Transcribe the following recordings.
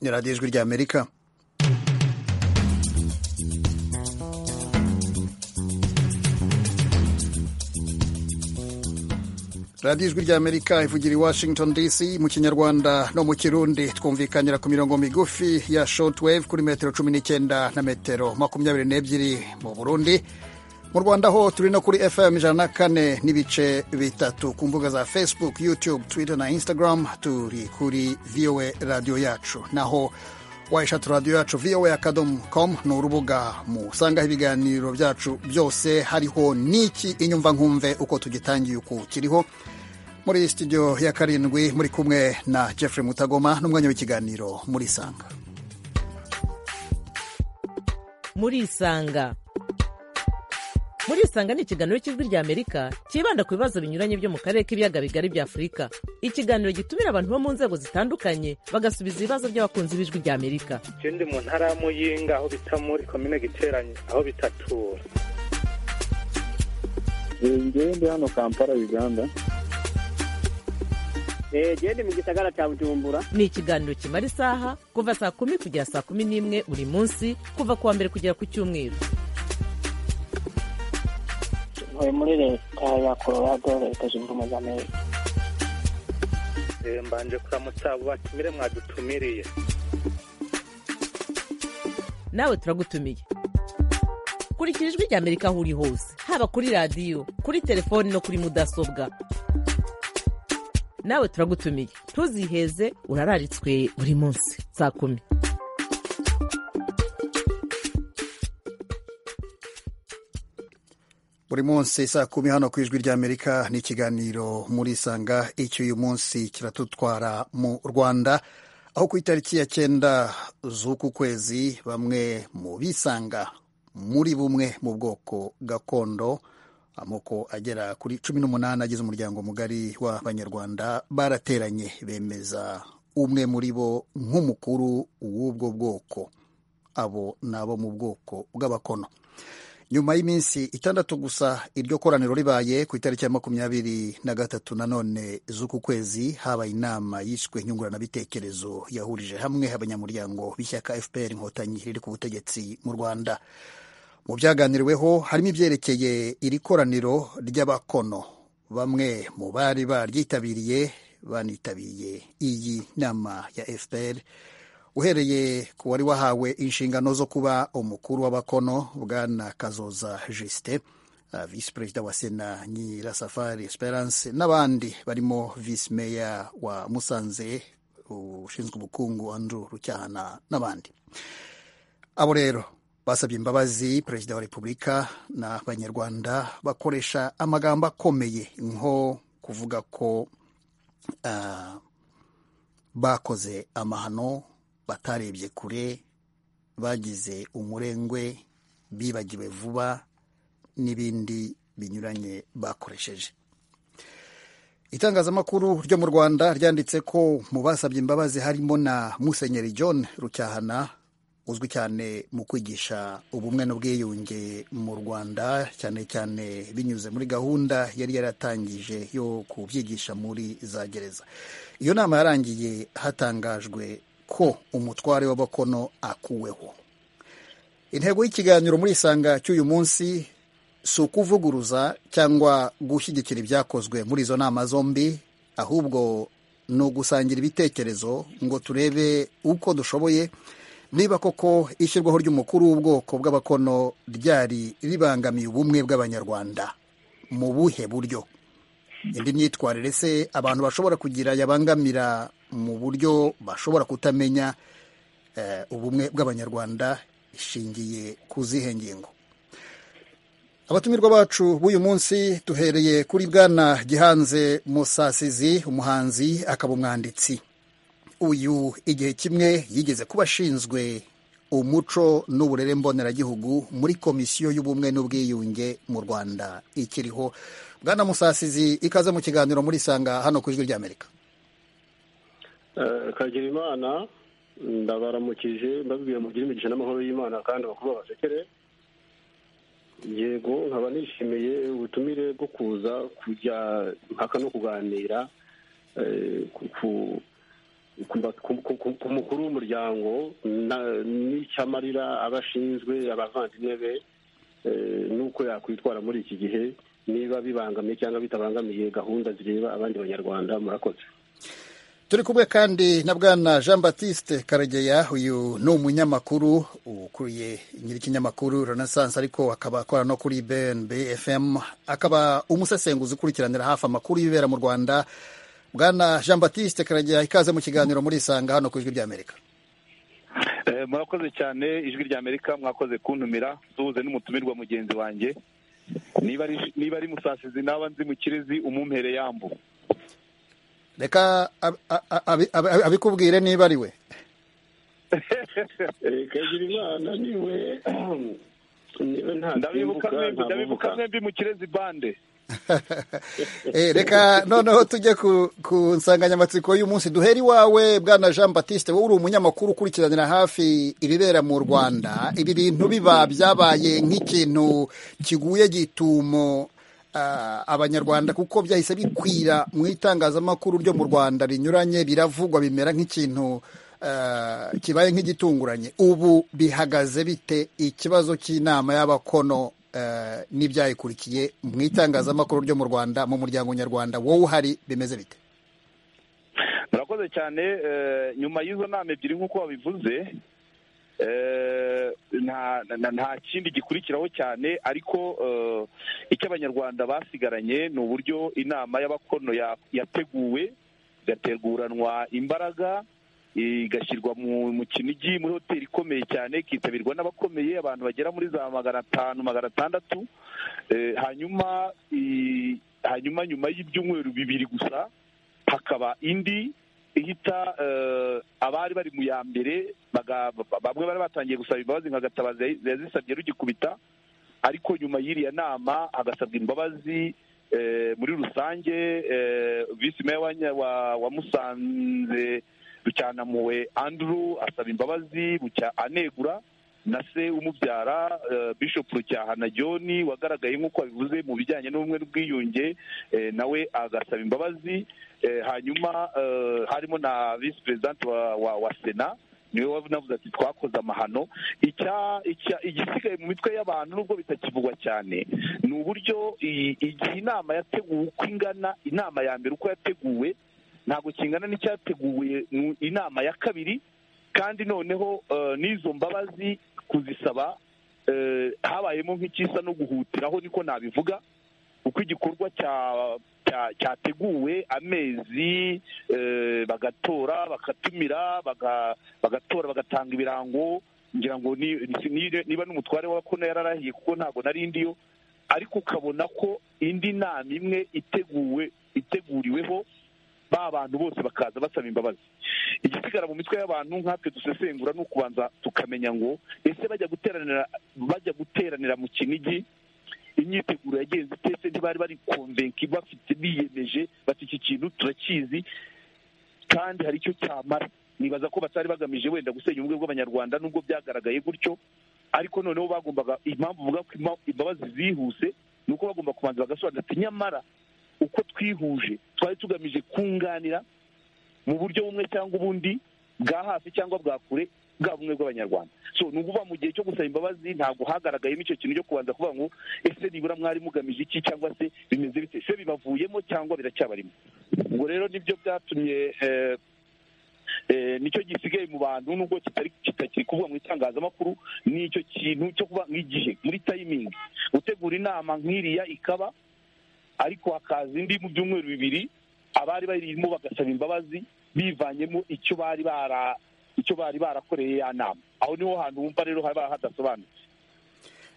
ni radiyo ijwi ry'amerika radiyo ijwi ry'amerika ivugira i washington dc mu kinyarwanda no mu kirundi twumvikanira ku mirongo migufi ya shortwave kuri metero cumi n'icyenda na metero makumyabiri n'ebyiri mu burundi mu rwanda ho turi no kuri fm ijana na kane n'ibice bitatu ku mbuga za facebook youtube twitter na instagram turi kuri voa radiyo yacu naho wayishatu radiyo yacu voa akadomo com ni urubuga musangaho ibiganiro byacu byose hariho n'iki inyumva nkumve uko tugitangiye uku kiriho muri studio ya karindwi muri kumwe na Jeffrey mutagoma n'umwanya w'ikiganiro murisanga murisanga murisanga ni ikiganiro cy'ijwi ry'amerika cyibanda ku bibazo binyuranye byo mu karere k'ibiyaga bigari bya afurika ikiganiro gitumira abantu bo mu nzego zitandukanye bagasubiza ibibazo by'abakunzi b'ijwi ry'amerika icyo ndi mu ntara ya muyinga aho bita muri komine giteranye aho bitatura ngewe ndi hano kampala uganda genda mu gisagara cya bujumbura ni ikiganiro kimara isaha kuva saa kumi kugera saa kumi n'imwe buri munsi kuva ku wa mbere kugera ku cyumweru ntuye muri leta ya colorado leta zunze ubumwe za amerika mbanje kuramutsa batumire mwadutumiriye nawe turagutumiye kurikira ijwi ry'amerika aho uri hose haba kuri radiyo kuri telefoni no kuri mudasobwa nawe turagutumiye ntuziheze urararitswe buri munsi saa kumi buri munsi saa kumi hano ku ijwi ry'amerika ni ikiganiro muri sanga icyo uyu munsi kiratutwara mu rwanda aho ku itariki ya cyenda z'uku kwezi bamwe mu bisanga muri bumwe mu bwoko gakondo amoko agera kuri cumi n'umunani agize umuryango mugari w'abanyarwanda barateranye bemeza umwe muri bo nk'umukuru w'ubwo bwoko abo ni abo mu bwoko bw'abakono nyuma y'iminsi itandatu gusa iryo koraniro ribaye ku itariki ya makumyabiri na gatatu nanone z'uku kwezi habaye inama yishwe nyunguranabitekerezo yahurije hamwe abanyamuryango b'ishyaka fpr inkotanyi riri ku butegetsi mu rwanda mu byaganiriweho harimo ibyerekeye iri koraniro ry'abakono bamwe mu bari baryitabiriye banitabiriye iyi nama ya fpr uhereye ku wari wahawe inshingano zo kuba umukuru w'abakono bwana kazoza jisite visi perezida wa sena nyirasafari esperance n'abandi barimo visi meya wa musanze ushinzwe ubukungu andrew rucyahana n'abandi abo rero basabye imbabazi perezida wa repubulika n'abanyarwanda bakoresha amagambo akomeye nko kuvuga ko bakoze amahano batarebye kure bagize umurengwe bibagiwe vuba n'ibindi binyuranye bakoresheje itangazamakuru ryo mu rwanda ryanditse ko mu basabye imbabazi harimo na musenyeri john rucyahana uzwi cyane mu kwigisha ubumwe n'ubwiyunge mu rwanda cyane cyane binyuze muri gahunda yari yaratangije yo kubyigisha muri za gereza iyo nama yarangiye hatangajwe ko umutware w'abakono akuweho intego y'ikiganiro muri isanga cy'uyu munsi si ukuvuguruza cyangwa gushyigikira ibyakozwe muri izo nama zombi ahubwo ni ugusangira ibitekerezo ngo turebe uko dushoboye niba koko ishyirwaho ry'umukuru w'ubwoko bw'abakono ryari ribangamiye ubumwe bw'abanyarwanda mu buhe buryo indi myitwarire se abantu bashobora kugira yabangamira mu buryo bashobora kutamenya ubumwe bw'abanyarwanda ishingiye ku zihe ngingo abatumirwa bacu b'uyu munsi duhereye kuri bwana gihanze musasizi umuhanzi akaba umwanditsi uyu igihe kimwe yigeze kuba ashinzwe umuco n'uburere mboneragihugu muri komisiyo y'ubumwe n'ubwiyunge mu rwanda ikiriho bwana musasizi ikaze mu kiganiro muri sanga hano ku ijwi ry'amerika kagira imana ndabaramukije mbabwiye mugire imigisha n'amahoro y'imana kandi bakuru basekere yego nkaba nishimiye ubutumire bwo kuza kujya impaka no kuganira ku ba- ku- ku- ku- ku mukuru w'umuryango na- n'icyamarira aba ashinzwe abavandimwe be eh, n'uko yakwitwara muri iki gihe niba bibangamiye cyangwa bitabangamiye gahunda zireba abandi banyarwanda murakoze turi kumwe kandi na bwana jean batiste karegeya uyu ni umunyamakuru ukuriye nyir'ikinyamakuru renaissance ariko akaba akora no kuri bnb fm akaba umusesenguzi ukurikiranira hafi amakuru y'ibibera mu rwanda bwana jean batiste karegeya ikaze mu kiganiro murisanga hano ku ijwi ry'amerika Eh, murakoze cyane ijwi rya amerika mwakoze kuntumira suhuze n'umutumirwa mugenzi wanjye niba ari niba ari musasizi naba nzi mu kirezi umumpere yambu reka ab- ab- ab- ab- abikubwire niba ari we kagira imana niwe niwe nta ndabibuka mwembi ndabibuka ntabibuka mwembi mu kirezi bande Eh, reka noneho tujye ku, ku nsanganyamatsiko y'umunsi duhera iwawe bwana jean batiste wowe uri umunyamakuru ukurikiranira hafi ibibera mu rwanda ibi bintu biba byabaye nk'ikintu kiguye gitumo ah, abanyarwanda kuko byahise bikwira mu itangazamakuru ryo mu rwanda rinyuranye biravugwa bimera nk'ikintu ah, kibaye nk'igitunguranye ubu bihagaze bite ikibazo cy'inama y'abakono eh, n'ibyayikurikiye mu itangazamakuru ryo mu rwanda mu muryango nyarwanda wowe uhari bimeze bite murakoze cyane eh, nyuma y'izo nama ebyiri nk'uko wabivuze eh, nta na- nta kindi gikurikiraho cyane ariko eh, icyo abanyarwanda basigaranye ni uburyo inama y'abakono ya- yateguwe igateguranwa imbaraga igashyirwa mu mu kinigi muri hoteli ikomeye cyane ikitabirwa n'abakomeye abantu bagera muri za magana atanu magana atandatu Eh, hanyuma i- hanyuma nyuma y'ibyumweru bibiri gusa hakaba indi ihita eh, abari bari mu ya mbere baga- bamwe bari batangiye gusaba imbabazi nka gatabazi yayi- yazisabye rugikubita ariko nyuma y'iriya nama hagasabwa imbabazi eh, muri rusange eh, visi meya wa Nya- wa- wa musanze rucyanampuwe andrew asaba imbabazi bucya anegura na se umubyara eh, bishop rucyahana john wagaragaye nk'uko abivuze mu bijyanye n'ubumwe n'ubwiyunge eh, nawe agasaba imbabazi Eh, hanyuma eh, harimo na visi perezidante wa, wa, wa sena niwe wavuze ati twakoze amahano icya icya- igisigaye mu mitwe y'abantu nubwo bitakivugwa cyane ni uburyo i- igihe inama yateguwe uko ingana inama ya mbere uko yateguwe ntabwo kingana n'icyateguwe mu inama ya kabiri kandi noneho eh, n'izo mbabazi kuzisaba eh, habayemo nk'ikisa no guhutiraho niko nabivuga uko igikorwa cya- cya- cyateguwe amezi eh, bagatora bakatumira baga- bagatora bagatanga ibirango ngira ngo ni- ni- niba n'umutware w'abakono yararahiye kuko ntabwo nari ndiyo ariko ukabona ko indi nama imwe iteguwe iteguriweho ba bantu bose bakaza basaba imbabazi igisigara mu mitwe y'abantu nkatwe dusesengura ni ukubanza tukamenya ngo ese bajya guteranira bajya guteranira mu kinigi imyiteguro yagenze itese ntibari bari konvenka bafite biyemeje bati iki kintu turakizi kandi hari icyo cyamara nibaza ko batari bagamije wenda gusenya ubumwe bw'abanyarwanda nubwo byagaragaye gutyo ariko noneho bagombaga impamvu uvuga ko imba- imbabazi zihuse ni uko bagomba kubanza bagasobanura ati nyamara uko twihuje twari tugamije kunganira mu buryo bumwe cyangwa ubundi bwa hafi cyangwa bwa kure bwa bumwe bw'abanyarwanda so ni ukuvuga mu gihe cyo gusaba imbabazi ntabwo hagaragayemo icyo kintu cyo kubanza kuvuga ngo ese nibura mwari mugamije iki cyangwa se bimeze bite se bibavuyemo cyangwa biracyabarimo ubwo rero nibyo byatumye eh, eh, nicyo gisigaye mu bantu nubwo kitari kitakiri kuvuga mu itangazamakuru nicyo kintu cyo kuba nk'igihe muri tayimingi gutegura inama nk'iriya ikaba ariko hakaza indi mu byumweru bibiri abari bayirimo bagasaba imbabazi bivanyemo icyo bari bara icyo bari barakoreye ya nama aho niho hantu wumva rero haba hadasobanuye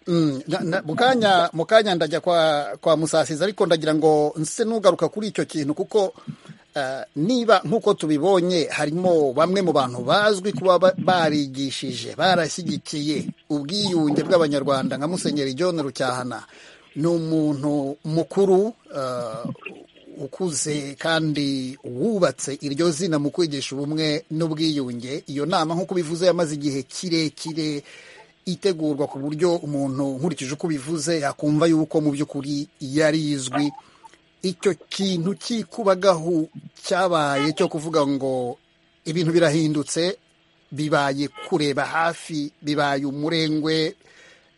Mm, na- na- mu kanya mu kanya ndajya kwa kwa musasiza ariko ndagira ngo nse nugaruka kuri icyo kintu kuko eh, niba nk'uko tubibonye harimo bamwe mu bantu bazwi kuba ba- barigishije barashyigikiye ubwiyunge bw'abanyarwanda nka musenyeri john rucyahana ni umuntu mukuru eh, ukuze kandi wubatse iryo zina mu kwigisha ubumwe n'ubwiyunge iyo nama nk'uko bivuze yamaze igihe kirekire itegurwa ku buryo umuntu nkurikije uko bivuze yakumva yuko mu by'ukuri yari izwi icyo kintu cy'ikubagahu cyabaye cyo kuvuga ngo ibintu birahindutse bibaye kureba hafi bibaye umurengwe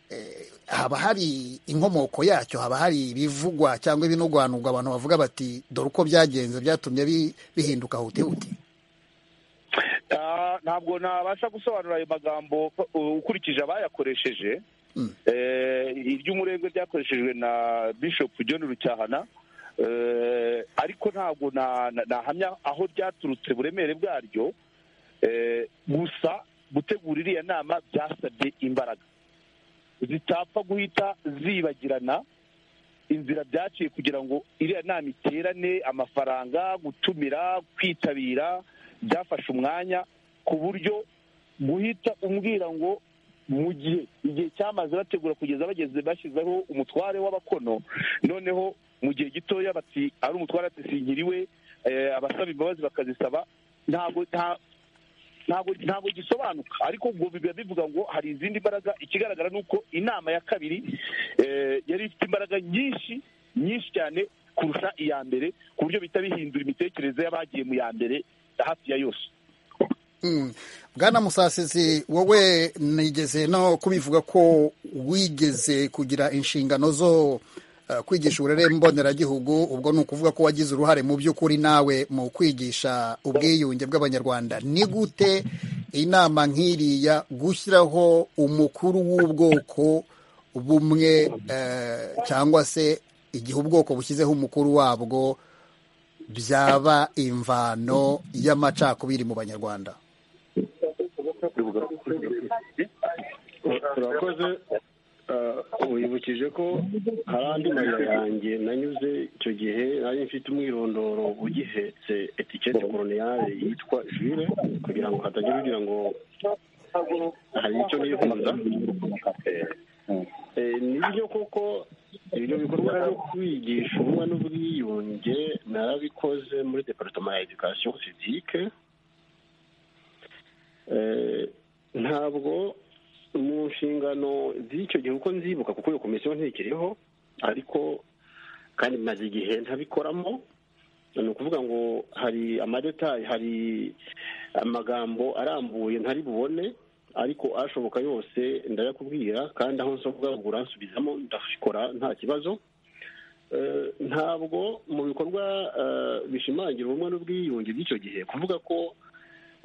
eh, haba hari inkomoko yacyo haba hari ibivugwa cyangwa ibinogwanurwa abantu bavuga bati dore uko byagenze byatumye bi- bihinduka hutihuti Ah, ntabwo nabasha gusobanura ayo magambo ko- u- ukurikije abayakoresheje Mm. Eh, iry'umurengwe ryakoreshejwe na bishop john rucyahana Eh, ariko ntabwo na- na- nahamya aho ryaturutse buremere bwaryo Eh, gusa gutegura iriya nama byasabye imbaraga zitapfa guhita zibagirana inzira byaciye kugira ngo iriya nama iterane amafaranga gutumira kwitabira byafashe umwanya ku buryo guhita umbwira ngo mu gihe igihe cyamaze bategura kugeza bageze bashyizeho umutware w'abakono noneho mu gihe gitoya bati ari umutware adasingiriwe eh, abasaba imbabazi bakazisaba ntabwo nta- ntabwo ntabwo gisobanuka ariko ubwo biba bivuga ngo hari izindi mbaraga ikigaragara ni uko inama ya kabiri eh, yari ifite imbaraga nyinshi nyinshi cyane kurusha iya mbere ku buryo bihita bihindura imitekerereze y'abagiye mu ya mbere hafi ya yose Mm. bwana musasizi wowe nigeze no kubivuga ko wigeze kugira inshingano zo eh, kwigisha uburere mboneragihugu ubwo ni ukuvuga ko wagize uruhare mu by'ukuri nawe mu kwigisha ubwiyunge bw'abanyarwanda ni gute inama nk'iriya gushyiraho umukuru w'ubwoko bumwe eh, cyangwa se igihe ubwoko bushyizeho umukuru wabwo byaba imvano y'amacakubiri mu banyarwanda turakoze Ah, wibukije ko hari andi mayira yanjye nanyuze icyo gihe nari mfite umwirondoro ugihetse etikete koroniyale yitwa jure kugira ngo hatagira ugira ngo hari icyo nifuza Eh, nibyo koko ibyo bikorwa byo kwigisha ubumwe n'ubwiyunge narabikoze muri departema ya edikasiyo sivike Eh, ntabwo mu nshingano z'icyo gihe uko nzibuka kuko iyo komisiyo ntikiriho ariko kandi maze igihe ntabikoramo ni ukuvuga ngo hari amadetayi hari amagambo arambuye ntari bubone ariko ashoboka yose ndayakubwira kandi aho nsobwagura nsubizamo ndakora nta kibazo Eh, ntabwo mu bikorwa eh, bishimangira ubumwe n'ubwiyunge by'icyo gihe kuvuga ko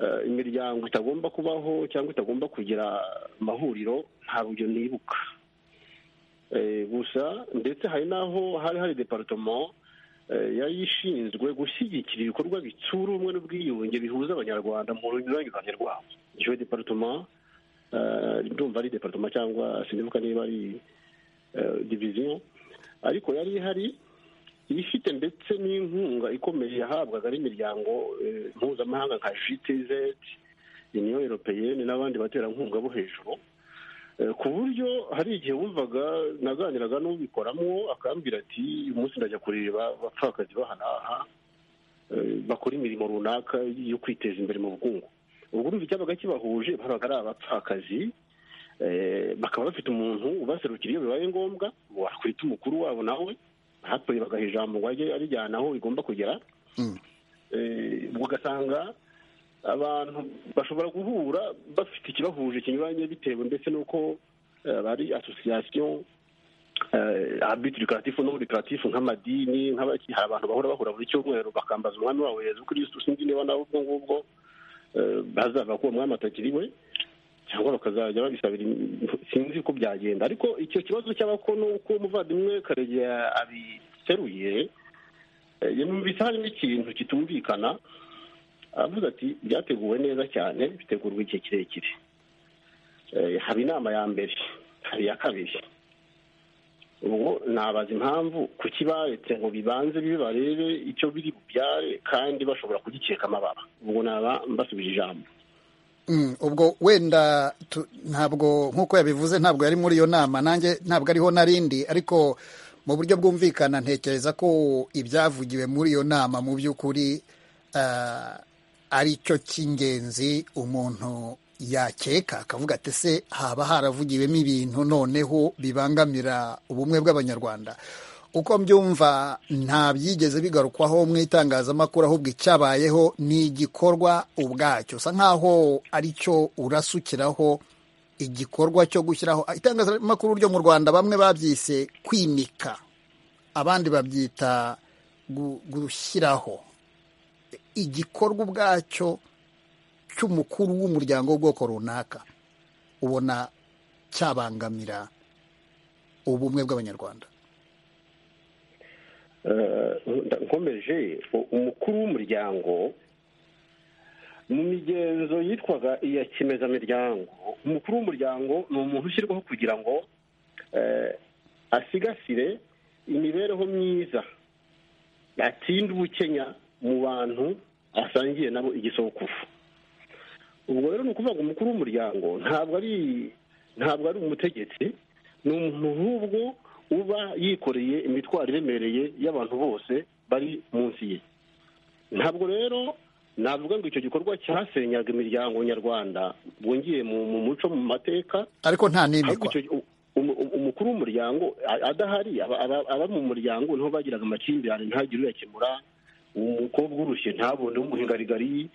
eh, imiryango itagomba kubaho cyangwa itagomba kugira amahuriro nta rugero nibuka Eh, gusa ndetse hari n'aho hari hari departement eh, yari ishinzwe gushyigikira ibikorwa bitsura ubumwe n'ubwiyunge bihuza abanyarwanda mu runyuranyurane rwabo icyo departement eh, ndumva ari departement cyangwa sinibuka niba ari eh, division ariko yari ihari ifite ndetse n'inkunga ikomeye yahabwaga n'imiryango eh, mpuzamahanga nka GTZ Union Européenne n'abandi baterankunga bo hejuru Eh, ku buryo hari igihe wumvaga naganiraga n'ubikoramo akambwira ati uyu munsi ndajya kureba abapfakazi bahanaha eh, bakora imirimo runaka yo kwiteza imbere mu bukungu ubwo urumva icyabaga kibahuje babaga ari abapfakazi eh, bakaba bafite umuntu ubaserukira iyo bibaye ngombwa wakwita umukuru wabo nawe hapuye bagaha ijambo ngo ajye arijyana aho rigomba kugera Mm. Eh, ugasanga abantu bashobora guhura bafite ikibahuje kinyuranye bitewe ndetse n'uko eh, bari asosiyasiyo abitirikatifu n'uburikatifu nk'amadini nk'abaki hari abantu bahora bahura buri cyumweru bakambaza umwami wabo yezu kirisitu sinzi niba nawe ubwo ngubwo eh, bazavuga ko uwo mwami atakiriwe cyangwa bakazajya babisabira im- sinzi uko byagenda ariko icyo kibazo cy'abakono uko umuvandimwe karegeya abiteruye eh, numvise harimo ikintu kitumvikana aravuga ati byateguwe neza cyane bitegurwa igihe kirekire Eh, haba inama ya mbere hari iya kabiri ubwo nabaza impamvu kuki baretse ngo bibanze bibe barebe icyo biri bubyare kandi bashobora kugikeka amababa ubwo naba mbasubije ijambo Mm, ubwo wenda tu- ntabwo nk'uko yabivuze ntabwo yari muri iyo nama nanjye ntabwo ariho narindi ariko mu buryo bwumvikana ntekereza ko ibyavugiwe muri iyo nama mu by'ukuri ah, ari cyo cy'ingenzi umuntu yakeka akavuga ati se haba haravugiwemo ibintu noneho bibangamira ubumwe bw'abanyarwanda uko mbyumva nta byigeze bigarukwaho mu itangazamakuru ahubwo icyabayeho ni igikorwa ubwacyo usa nkaho ari cyo urasukiraho igikorwa cyo gushyiraho itangazamakuru ryo mu rwanda bamwe babyise kwimika abandi babyita gushyiraho igikorwa ubwacyo cy'umukuru w'umuryango w'ubwoko runaka ubona cyabangamira ubumwe bw'abanyarwanda nkomeje umukuru w'umuryango mu migenzo yitwaga iya kimezamiryango umukuru w'umuryango ni umuntu ushyirwaho kugira ngo asigasire imibereho myiza atinde ubukenya mu bantu asangiye nabo igisokuru ubwo rero ni ukuvuga ngo umukuru w'umuryango ntabwo ari ntabwo ari umutegetsi ni umuntu nk'ubwo uba yikoreye imitwaro iremereye y'abantu bose bari munsi ye ntabwo rero navuga ngo icyo gikorwa cyasenyaga imiryango nyarwanda bwongiye mu muco mu mateka ariko nta nimikwa umukuru w'umuryango adahari aba mu muryango niho bagiraga amakimbirane ntagire uyakemura umukobwa urushye ntabone w'umuhingarigari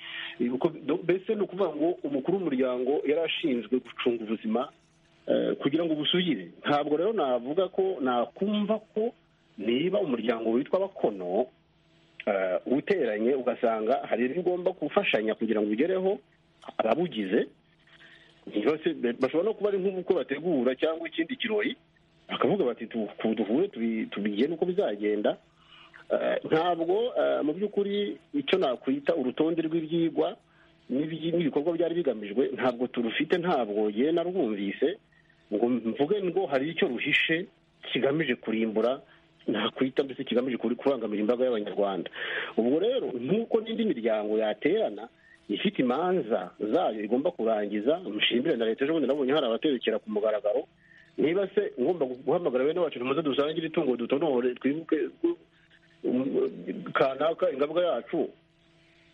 mbese ni ukuvuga ngo umukuru w'umuryango yari ashinzwe gucunga ubuzima kugira ngo busugire ntabwo rero navuga ko nakumva ko niba umuryango witwa abakono uteranye ugasanga hari ibyo ugomba gufashanya kugira ngo ugereho ababugize bashobora no kuba ari nk'uko bategura cyangwa ikindi kirori bakavuga bati duhure tubigende uko bizagenda ntabwo mu by'ukuri icyo nakwita urutonde rw'ibyigwa n'ibikorwa byari bigamijwe ntabwo turufite ntabwo ye narwumvise ngo mvuge ngo hari icyo ruhishe kigamije kurimbura nakwita mbese kigamije kurangamira imbaga y'abanyarwanda ubwo rero nk'uko n'indi miryango yaterana ifite imanza zayo igomba kurangiza mushimire na leta ejobundi nabonye hari abaterekera ku mugaragaro niba se ngomba guhamagara bene wacu tumaze dusangire itungo dutonore twibuke kanaka ingabwa yacu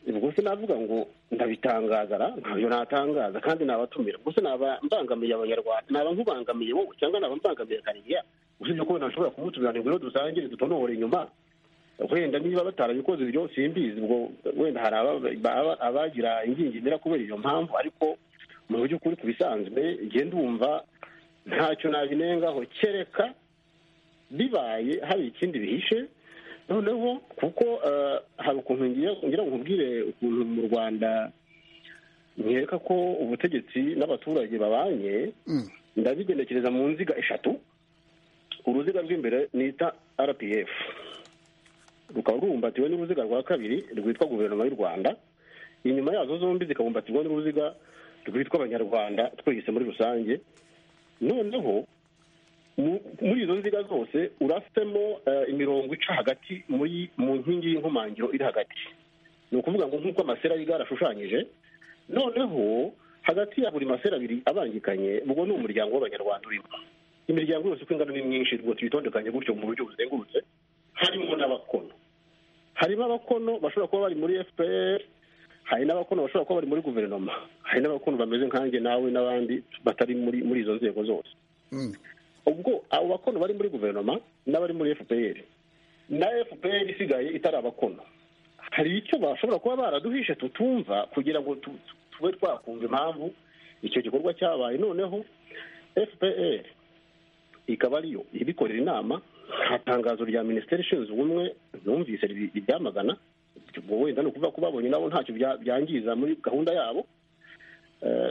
ubwo se navuga ngo ndabitangazara ntabyo natangaza kandi nabatumira ubwo se naba mbangamiye abanyarwanda naba nkubangamiye wowe cyangwa naba mbangamiye kariya usibye ko nashobora kumutumira ngo rero dusangire dutonore inyuma wenda niba batarabikoze ibyo simbizi ubwo wenda hari abagira ingingimira kubera iyo mpamvu ariko mu buryo ukuri ku bisanzwe ngenda wumva ntacyo nabinengaho kereka bibaye hari ikindi bihishe noneho kuko hari ukuntu ngira ngo nkubwire ukuntu mu rwanda nkeka ko ubutegetsi n'abaturage babanye ndabigenekereza mu nziga eshatu uruziga rw'imbere nita rpf rukaba rubumbatiwe n'uruziga rwa kabiri rwitwa guverinoma y'u rwanda inyuma yazo zombi zikabumbatirwa n'uruziga rwitwa abanyarwanda twese muri rusange noneho muri izo nziga zose urasemo imirongo ica hagati mu nkingi y'inkomangiro iri hagati ni ukuvuga ngo nk'uko amasera y'igare ashushanyije noneho hagati ya buri masera abiri abangikanye ubwo ni umuryango w'abanyarwanda urimo imiryango yose uko ingana ni myinshi rwose tuyitondekanye gutyo mu buryo buzengurutse harimo n'abakono harimo abakono bashobora kuba bari muri fpr hari n'abakono bashobora kuba bari muri guverinoma hari n'abakono bameze nkanjye nawe n'abandi batari muri izo nzego zose ubwo abo bakono bari muri guverinoma n'abari muri fpr na fpr isigaye itari abakono hari icyo bashobora kuba baraduhishe tutumva kugira ngo tube twakumva impamvu icyo gikorwa cyabaye noneho fpr ikaba ariyo ibikorera inama nta tangazo rya minisiteri ishinzwe ubumwe numvise ibyamagana wenda ni ukuvuga ko babonye nabo ntacyo byangiza muri gahunda yabo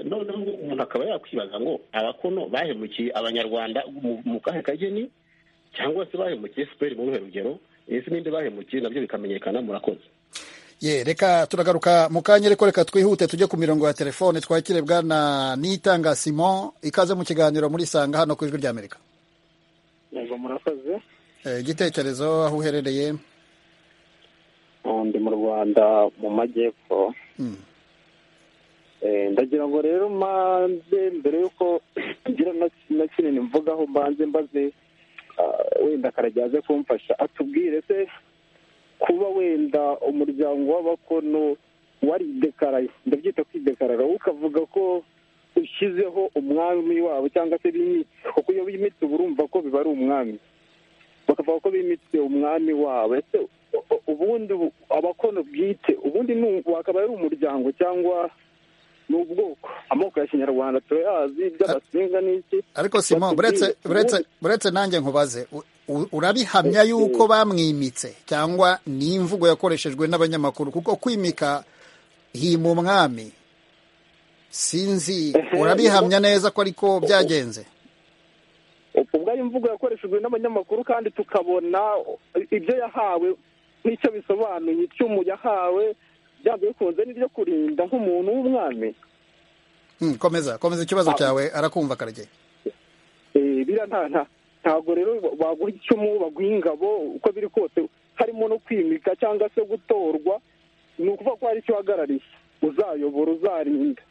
noneho umuntu akaba yakwibaza ngo abakono bahemukiye abanyarwanda mu kahe kageni cyangwa se bahemukiye siperi muri urwo rugero ese n'indi bahemukiye nabyo bikamenyekana murakoze ye reka turagaruka mu kanya ariko reka twihute tujye ku mirongo ya telefone twakire bwana nitanga simon ikaze mu kiganiro muri sanga hano ku ijwi rya amerika yego murakoze igitekerezo aho uherereye ndi mu rwanda mu majyepfo ndagira ngo rero mbanze mbere y'uko ngira na kinini mvugaho mbanze mbaze wenda akarajya aze kumfasha atubwire se kuba wenda umuryango w'abakono waridekaraye ndabyita kwidekarara ukavuga ko ushyizeho umwami wabo cyangwa se b'imitsi kuko iyo bimitse uba urumva ko biba ari umwami bakavuga ko bimitse umwami wabo ese ubundi abakono bwite ubundi wakaba ari umuryango cyangwa ni ubwoko amoko ya kinyarwanda turayazi iby'abasinga n'iki ariko simon buretse buretse buretse nanjye nkubaze u- u- urabihamya yuko bamwimitse cyangwa ni imvugo yakoreshejwe n'abanyamakuru kuko kwimika hima umwami sinzi urabihamya neza ko ariko byagenze ubwo ari imvugo yakoreshejwe n'abanyamakuru kandi tukabona ibyo yahawe n'icyo bisobanuye icyumu yahawe byaba bikunze n'iryo kurinda nk'umuntu w'umwami Hmm, komeza komeza ikibazo cyawe arakumva karegeye Eh, biriya nta nta ntabwo rero baguha icumu baguha ingabo uko biri kose harimo no kwimika cyangwa se gutorwa ni ukuvuga ko hari icyo uhagarariye uzayobora uzarinda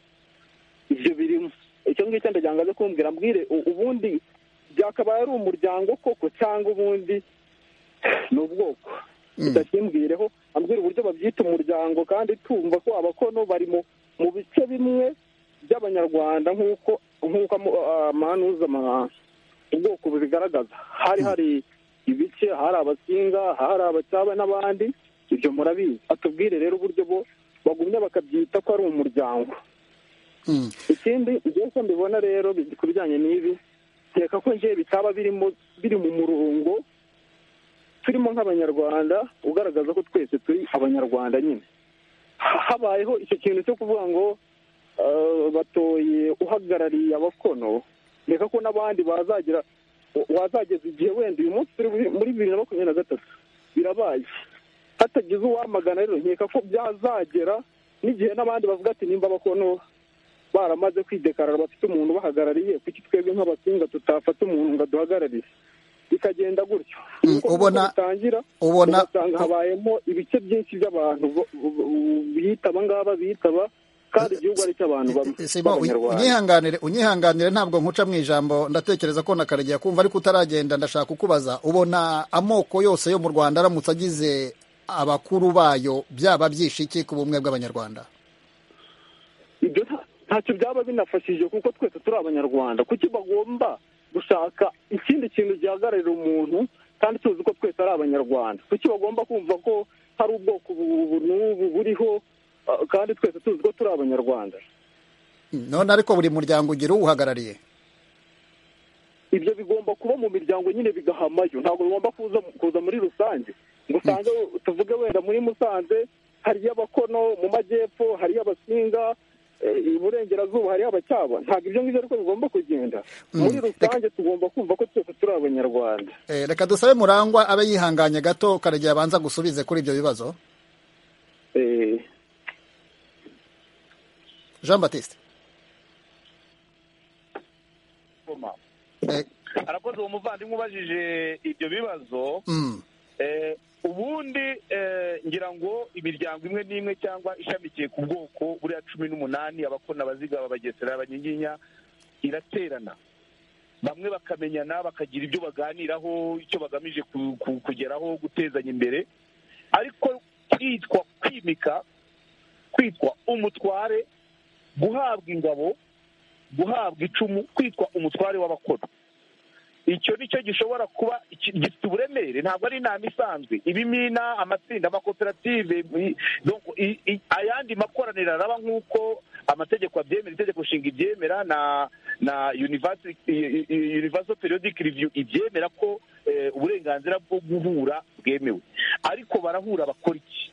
ibyo birimo icyo ngicyo ndagira ngo aze kumbwira mbwire u- ubundi byakabaye ari umuryango koko cyangwa ubundi ni ubwoko bitakimbwireho ambwira uburyo babyita umuryango kandi tumva ko abakono bari mu mu bice bimwe by'abanyarwanda nk'uko nk'uko amu- amanuza ama- ubwoko bubigaragaza hari hari ibice hari abasinga hari abacyaba n'abandi ibyo murabizi atubwire rero uburyo bo bagumya bakabyita ko ari umuryango Hmm. ikindi ibyo uko mbibona rero bi- ku bijyanye n'ibi reka ko njyewe bitaba birimo biri mu murongo turimo nk'abanyarwanda ugaragaza ko twese turi abanyarwanda nyine Ha- habayeho icyo kintu cyo kuvuga ngo eh, batoye uhagarariye abakono reka ko n'abandi bazagira wazageza igihe wenda uyu munsi turi muri- muri bibiri na makumyabiri na gatatu birabaye hatagize uwamagana rero nkeka ko byazagera n'igihe n'abandi bavuga ati nimba abakono baramaze kwidekarara bafite umuntu ubahagarariye kuki twebwe nk'abasinga tutafata umuntu ngo aduhagararire bikagenda gutyo Mm, Nuko ubona- nuko bitangira ubona- ugasanga habayemo ibice byinshi by'abantu bo- bo- bo- biyitaba ngaba biyitaba kandi igihugu ari icy'abantu bamwe Simon, uny- b'abanyarwanda. unyihanganire unyihanganire ntabwo nkuca mu ijambo ndatekereza ko na karegeya kumva ariko utaragenda ndashaka kukubaza ubona amoko yose yo mu rwanda aramutse agize abakuru bayo byaba byishe iki ku bumwe bw'abanyarwanda ibyo nta- ntacyo byaba binafashije kuko twese turi abanyarwanda kuki bagomba gushaka ikindi kintu gihagararira umuntu kandi tuzi ko twese ari abanyarwanda kuki bagomba kumva ko hari ubwoko ubu ubu n'ubu buriho ah, kandi twese tuzi ko turi abanyarwanda none ariko buri muryango ugira uwuhagarariye ibyo bigomba kuba mu miryango nyine bigahamayo ntabwo bigomba kuza kuza muri rusange ngo usange tuvuge wenda muri musanze hari iy'abakono mu majyepfo hari iy'abasinga eh, iburengerazuba hari abacyaba ntabwo ibyo ngibyo ariko bigomba kugenda muri rusange tugomba kumva ko twese turi abanyarwanda Eh, reka dusabe murangwa abe yihanganye gato karegeya abanza gusubize kuri ibyo bibazo Eh, jean batiste koma Eh, arakoze uwo muvandimwe ubajije ibyo bibazo mm, Eh, ubundi eh, ngira ngo imiryango imwe n'imwe cyangwa ishamikiye ku bwoko buriya cumi n'umunani abakona abaziga abagesera abanyiginya iraterana bamwe bakamenyana bakagira ibyo baganiraho icyo bagamije ku- ku- kugeraho gutezanya imbere ariko kwitwa kwimika kwitwa umutware guhabwa ingabo guhabwa icumu kwitwa umutware w'abakora icyo ni cyo gishobora kuba iki- gifite uburemere ntabwo ari inama isanzwe ibimina amatsinda amakoperative i- donc i- i- ayandi makoraniro araba nk'uko amategeko abyemera itegeko nshinga ibyemera na na universal i- i- universal periodic review ibyemera ko eh, uburenganzira bwo guhura bwemewe ariko barahura bakora iki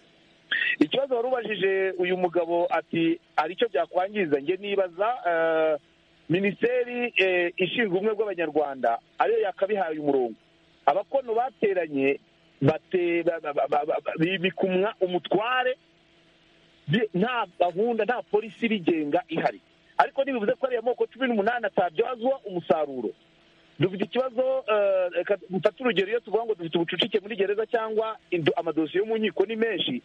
ikibazo wari ubajije uyu mugabo ati hari icyo byakwangiza njye nibaza eh, minisiteri eh, ishinzwe ubumwe bw'abanyarwanda ariyo yakabihaye umurongo abakono bateranye bate- ba- ba- ba- ba- ba- bimika umwa- umutware bi- nta gahunda nta polisi ibigenga ihari ariko ntibivuze ko ariya moko cumi n'umunani atabyazwa umusaruro dufite ikibazo eh, reka dufate urugero iyo tuvuga ngo dufite ubucucike muri gereza cyangwa indo- amadosiye yo mu nkiko ni menshi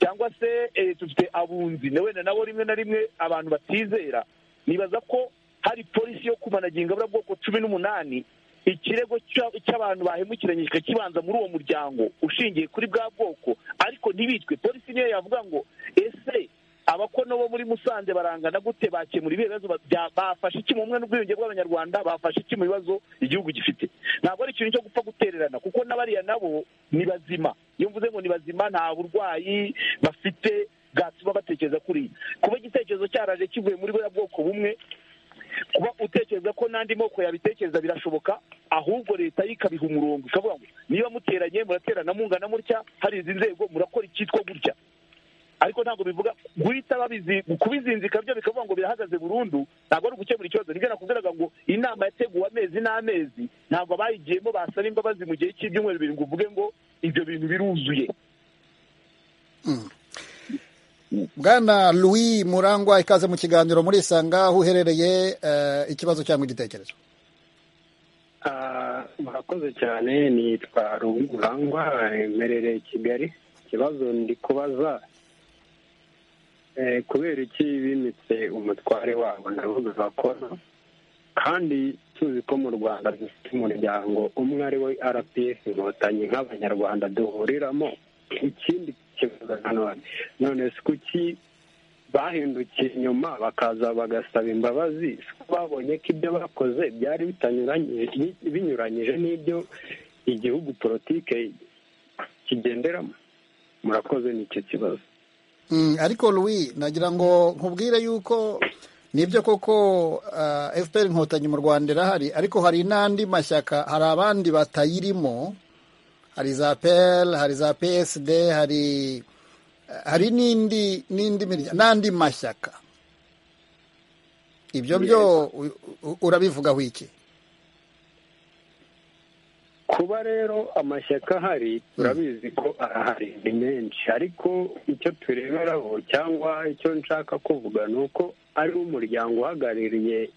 cyangwa se eh, dufite abunzi na wenda nabo rimwe na rimwe abantu batizera nibaza ko hari polisi yo kumanaginga buriya bwoko cumi n'umunani ikirego cya- cy'abantu bahemukiranye kikaba kibanza muri uwo muryango ushingiye kuri bwa bwoko ariko ntibitwe polisi niyo yavuga ngo ese abakono bo muri musanze barangana gute bakemura ibibazo bya- bafashe iki mu bumwe n'ubwiyunge bw'abanyarwanda bafashe iki mu bibazo igihugu gifite ntabwo ari ikintu cyo gupfa gutererana kuko n'abariya nabo ni bazima iyo mvuze ngo ni bazima nta burwayi bafite bwatuma batekereza kuriya kuba igitekerezo cyaraje kivuye muri buriya bwoko bumwe kuba utekereza ko n'andi moko yabitekereza birashoboka ahubwo leta yo ikabiha umurongo ikavuga ngo niba muteranye muraterana mungana mutya hari izi nzego murakora icyitwa gutya ariko ntabwo bivuga guhita babizi kubizinzika byo bikavuga ngo birahagaze burundu ntabwo ari ugukemura ikibazo nibyo nakubwiraga ngo inama yateguwe amezi n'amezi ntabwo abayigiyemo basaba imbabazi mu gihe cy'ibyumweru bibiri ngo uvuge ngo ibyo bintu biruzuye bwana louis murangwa ikaze mu kiganiro murisanga aho uherereye eh, ikibazo cyangwa igitekerezo Ah, murakoze cyane nitwa rugurangwa emerereye kigali ikibazo ndi kubaza eh, kubera iki bimitse umutware wabo ndavuga bakora kandi tuzi ko mu rwanda dufite umuryango umwe ari we rps inkotanyi nk'abanyarwanda duhuriramo ikindi kibazo nanone none si kuki bahindukiye inyuma bakaza bagasaba imbabazi kuko babonye ko ibyo bakoze byari bitanyuranye binyuranyije n'ibyo igihugu politike kigenderamo murakoze nicyo kibazo Mm, ariko louis nagira ngo nkubwire yuko nibyo koko ah, fpr inkotanyi mu rwanda irahari ariko hari n'andi mashyaka hari abandi batayirimo hari za pl hari za psd hari hari n'indi n'indi mirya- n'andi mashyaka ibyo byo u- u- urabivugaho iki kuba rero amashyaka ahari turabizi ko arahari ni menshi ariko icyo tureberaho cyangwa icyo nshaka kuvuga ni uko ari umuryango uhagarariye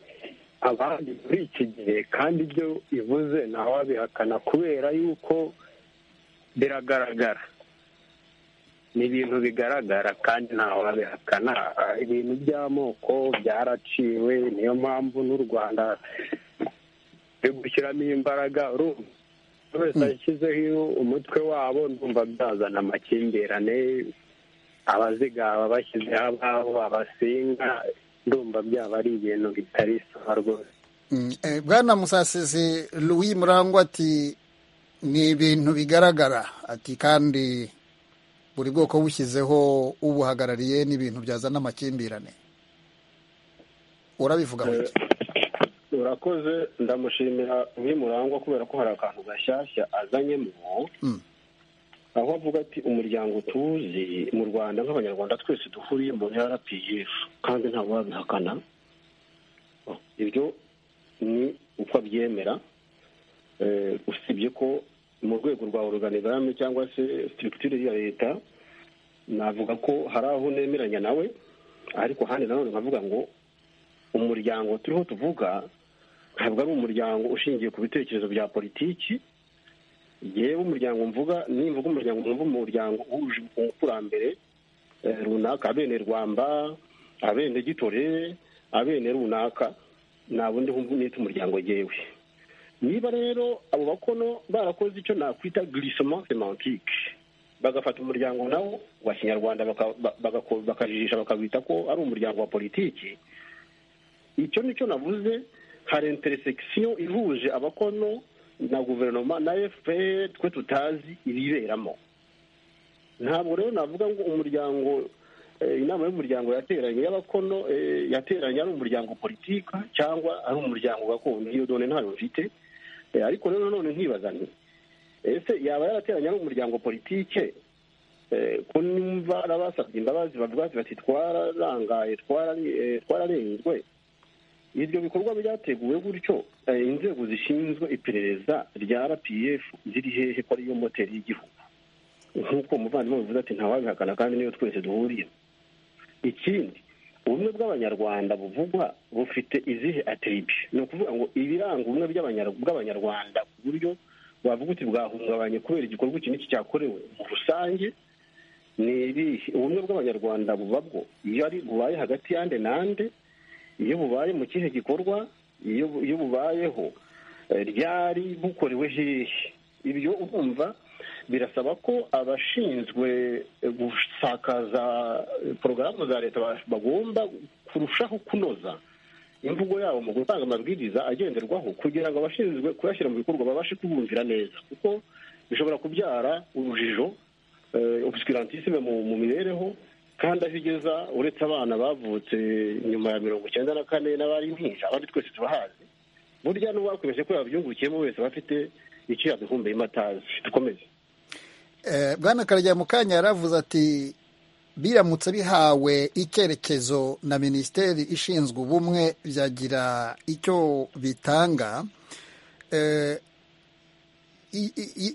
abandi muri iki gihe kandi ibyo ivuze ntawabihakana kubera yuko biragaragara ni ibintu bigaragara kandi ntaho babihakana Ah, ibintu by'amoko byaraciwe niyo mpamvu n'u rwanda ruri gushyiramo imbaraga urumva buri wese ashyizeho umutwe wabo ndumva byazana amakimbirane abazigaba bashyizeho ababo abasinga ndumva byaba ari ibintu bitari sawa rwose Mm, eh, bwana musasizi louis murangwa ati ni ibintu bigaragara ati kandi buri bwoko bushyizeho ubuhagarariye n'ibintu byazana amakimbirane urabivuga Eh, urakoze ndamushimira uyu murangwa kubera ko hari akantu gashyashya azanyemo Mm. aho avuga ati umuryango tuzi mu rwanda nk'abanyarwanda twese duhuriye mu rpf kandi ntabwo wabihakana Oh, ibyo ni uko abyemera Eh, usibye ko mu rwego rwa organigramme cyangwa se structure ya leta navuga ko hari aho nemeranya nawe ariko ahandi nanone nkavuga ngo umuryango turiho tuvuga ntabwo ari umuryango ushingiye ku bitekerezo bya politiki yewe umuryango mvuga nimvuga umuryango mwumva umuryango uhuje umukurambere eh, runaka abene rwamba abene gitore abene runaka nta bundi humvu nita umuryango yewe niba rero abo bakono barakoze icyo nakwita glissement semantique bagafata umuryango nawo wa kinyarwanda baka- ba- bagako- bakajijisha bakawita ko ari umuryango wa politiki icyo nicyo navuze hari interesekisiyo ihuje abakono na guverinoma na fpr twe tutazi ibiberamo ntabwo rero navuga ngo umuryango eh, inama y'umuryango yateranye y'abakono eh, yateranye ari umuryango politika cyangwa ari umuryango gakondo iyo done ntayo mfite Eh, ariko rero nanone nkibaza nti ese yaba yarateranye ari umuryango politike Eh, ko nimba arabasabye imbabazi bavuga bati bati twararangaye twarari- eh, twararenzwe ibyo bikorwa byateguwe gutyo eh, inzego zishinzwe iperereza rya rpf ziri hehe ko ariyo moteri y'igihugu nk'uko umuvandimwe bivuze ati ntawabihakana kandi niyo twese duhuriye ikindi ubumwe bw'abanyarwanda buvugwa bufite izihe atribi ni ukuvuga ngo ibiranga ubumwe by'abanyar- bw'abanyarwanda ku buryo wavuga uti bwahungabanye kubera igikorwa iki n'iki cyakorewe mu rusange ni ibihe ubumwe bw'abanyarwanda buba bwo iyo ari bubaye hagati y'ande n'ande iyo bubaye mu kihe gikorwa iyo bu- iyo bubayeho eh, ryari bukorewe hehe ibyo urumva birasaba ko abashinzwe gusakaza porogaramu za leta bagomba kurushaho kunoza imvugo yabo mu gutanga amabwiriza agenderwaho kugira ngo abashinzwe kuyashyira mu bikorwa babashe kubumvira neza kuko bishobora kubyara urujijo obusikirantisime mu mibereho kandi aho igeza uretse abana bavutse nyuma ya mirongo icyenda na kane n'abari impinja abandi twese tubahazi burya n'uwakwibeshye ko yabyungukiyemo wese aba afite icyo yabihumbiyemo atazi dukomeze bwana karajya mu kanya yaravuze ati biramutse bihawe icyerekezo na minisiteri ishinzwe ubumwe byagira icyo bitanga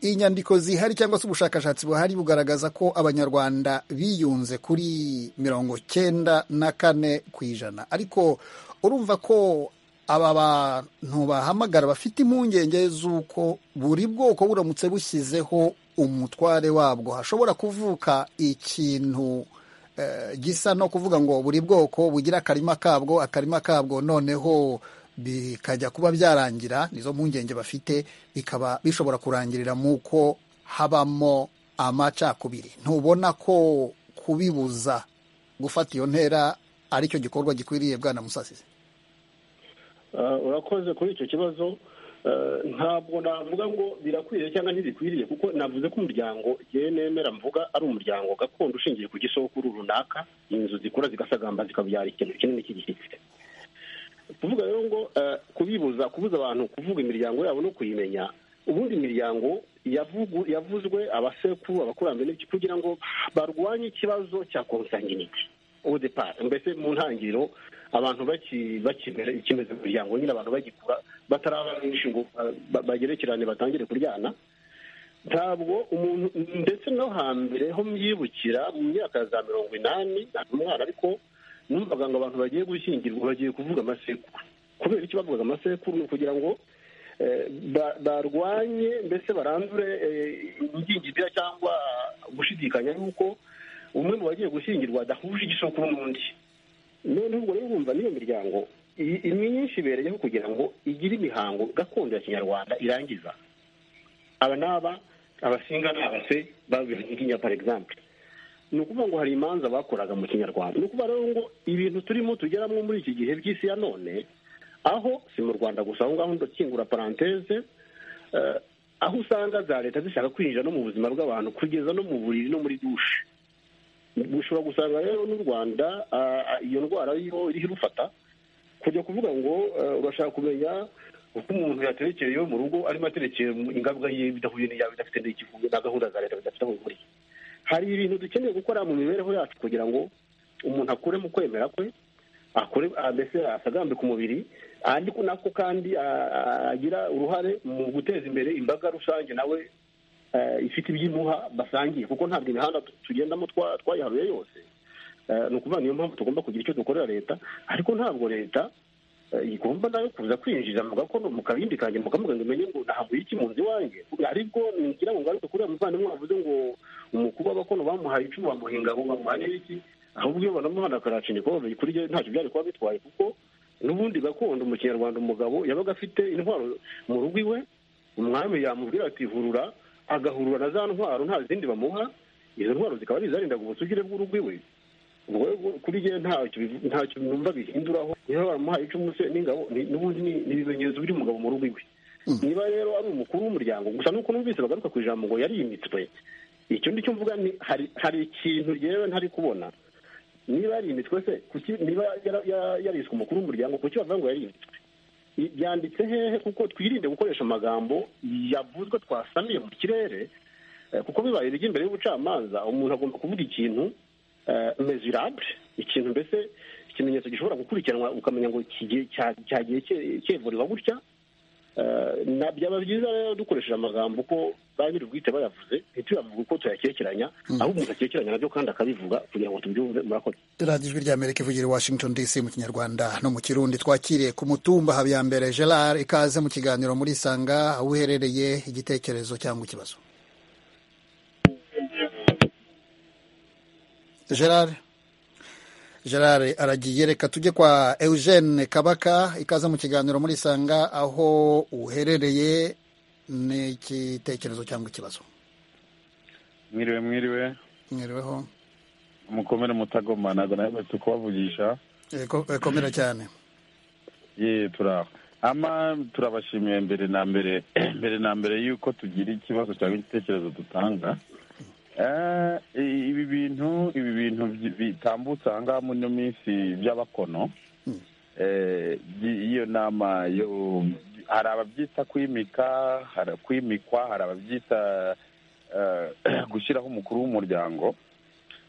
inyandiko zihari cyangwa se ubushakashatsi buhari bugaragaza ko abanyarwanda biyunze kuri mirongo cyenda na kane ku ijana ariko urumva ko aba bantu bahamagara bafite impungenge z'uko buri bwoko buramutse bushyizeho umutware wabwo hashobora kuvuka ikintu gisa no kuvuga ngo buri bwoko bugira akarima kabwo akarima kabwo noneho bikajya kuba byarangira nizo mpungenge bafite bikaba bishobora kurangirira mu uko habamo amacakubiri ntubona ko kubibuza gufata iyo ntera aricyo gikorwa gikwiriye bwana musasize urakoze kuri icyo kibazo ntabwo navuga ngo birakwiriye cyangwa ntibikwiriye kuko navuze ko umuryango igihe nemera mvuga ari umuryango gakondo ushingiye ku gisokuru runaka inzu zikura zigasagamba zikabyara ikintu kinini cy'igishyitsi kuvuga rero ngo kubibuza kubuza abantu kuvuga imiryango yabo no kuyimenya ubundi imiryango yavuzwe abasekuru abakurambere kugira ngo barwanye ikibazo cya konsanginiti udepara mbese mu ntangiriro abantu bakimera ikimeze mu miryango nyine abantu bagikura bataraba benshi ngo bagerekerane batangire kuryana ntabwo umuntu ndetse no hambere ho myibukira mu myaka za mirongo inani ntabwo umwana ariko numvaga ngo abantu bagiye gushyingirwa bagiye kuvuga amasekuru kubera icyo bavugaga amasekuru ni ukugira ngo barwanye mbese barandure ingingimira cyangwa gushidikanya yuko umwe mu bagiye gushyingirwa adahuje igisoko n'undi noneho ubwo rero bumva n'iyo miryango imyinshi ibereyeho kugira ngo igire imihango gakondo ya kinyarwanda irangiza aba n'aba abasinga n'abase babiha inginya par exemple ni ukuvuga ngo hari imanza bakoraga mu kinyarwanda ni ukuvuga rero ngo ibintu turimo tugeramo muri iki gihe by'isi ya none aho si mu rwanda gusa aho ngaho ndakingura paranteze aho usanga za leta zishaka kwinjira no mu buzima bw'abantu kugeza no mu buriri no muri dushe ushobora gusanga rero n'u rwanda iyo ndwara iriho irufata kujya kuvuga ngo urashaka kumenya uko umuntu yaterekeye iwe mu rugo arimo aterekeye ingabwa ye bidahuye n'iyawe bidafite n'ikivugo na gahunda za leta bidafite aho bihuriye hari ibintu dukeneye gukora mu mibereho yacu kugira ngo umuntu akure mu kwemera kwe akore mbese asagambike umubiri ariko nako kandi agira uruhare mu guteza imbere imbaga rusange nawe ifite ibyimuha basangiye kuko ntabwo imihanda tugendamo twayiharuye yose ni ukuvuga niyo mpamvu tugomba kugira icyo dukorera leta ariko ntabwo leta igomba nayo kuza kwinjiza mu gakono mu kabindi kanjye mu kamuga ngo imenye ngo nahavuye iki mu nzu iwanjye aribwo ngira ngo ngaruke kuri muvandimwe wavuze ngo umukuru w'abakono bamuhaye icumu bamuhinga ngo bamuhaye n'iki ahubwo iyo banamuhana akaraca igikombe kuri ryo ntacyo byari kuba bitwaye kuko n'ubundi gakondo mu kinyarwanda umugabo yabaga afite intwaro mu rugo iwe umwami yamubwira ati hurura agahurura na za ntwaro nta zindi bamuha izo ntwaro zikaba ari izarindaga ubusugire bw'urugo iwe kuri jye ntacyo numva bihinduraho niba baramuhaye icumu se n'ingabo n'ubundi ni ibimenyetso biri umugabo mu rugo iwe niba rero ari umukuru w'umuryango gusa nuko numvise bagaruka ku ijambo ngo yarimitswe icyo ngicyo mvuga ni hari ikintu yewe ntari kubona niba yarimitwe se niba yariswe umukuru w'umuryango kuki bavuga ngo yarimitswe byanditse hehe kuko twirinde gukoresha amagambo yavuzwe twasamiye mu kirere kuko bibaye ibijya imbere y'ubucamanza umuntu agomba kuvuga ikintu mezirabure ikintu mbese ikimenyetso gishobora gukurikiranwa ukamenya ngo cyagiye cyevurwa gutya byaba byiza rero dukoresheje amagambo ko ba nyir'ubwite bayavuze ntituyavuge uko tuyakekeranya aho umuntu akekeranya nabyo kandi akabivuga kugira ngo tubyumve murakoze radiyo ijwi ry'amerika ivugira i washington dc mu kinyarwanda no mu kirundi twakiriye ku mutumba habiyambere gerard ikaze mu kiganiro muri sanga aho uherereye igitekerezo cyangwa ikibazo gerard gerard aragiye reka tujye kwa eugene kabaka ikaze mu kiganiro muri sanga aho uherereye n'igitekerezo cyangwa ikibazo mwiriwe mwiriwe mwiriweho mukomere mutagoma ntabwo naherutse kubavugisha Eko- ekomera cyane ye turaho ama turabashimiye mbere na mbere mbere na mbere y'uko tugira ikibazo cyangwa igitekerezo dutanga Eh, ibi bintu ibi bintu bi- bitambutse aha ngaha muri ino minsi by'abakono Eh, by- iyo nama yo hari ababyita kwimika hari kwimikwa hari ababyita eh, gushyiraho umukuru w'umuryango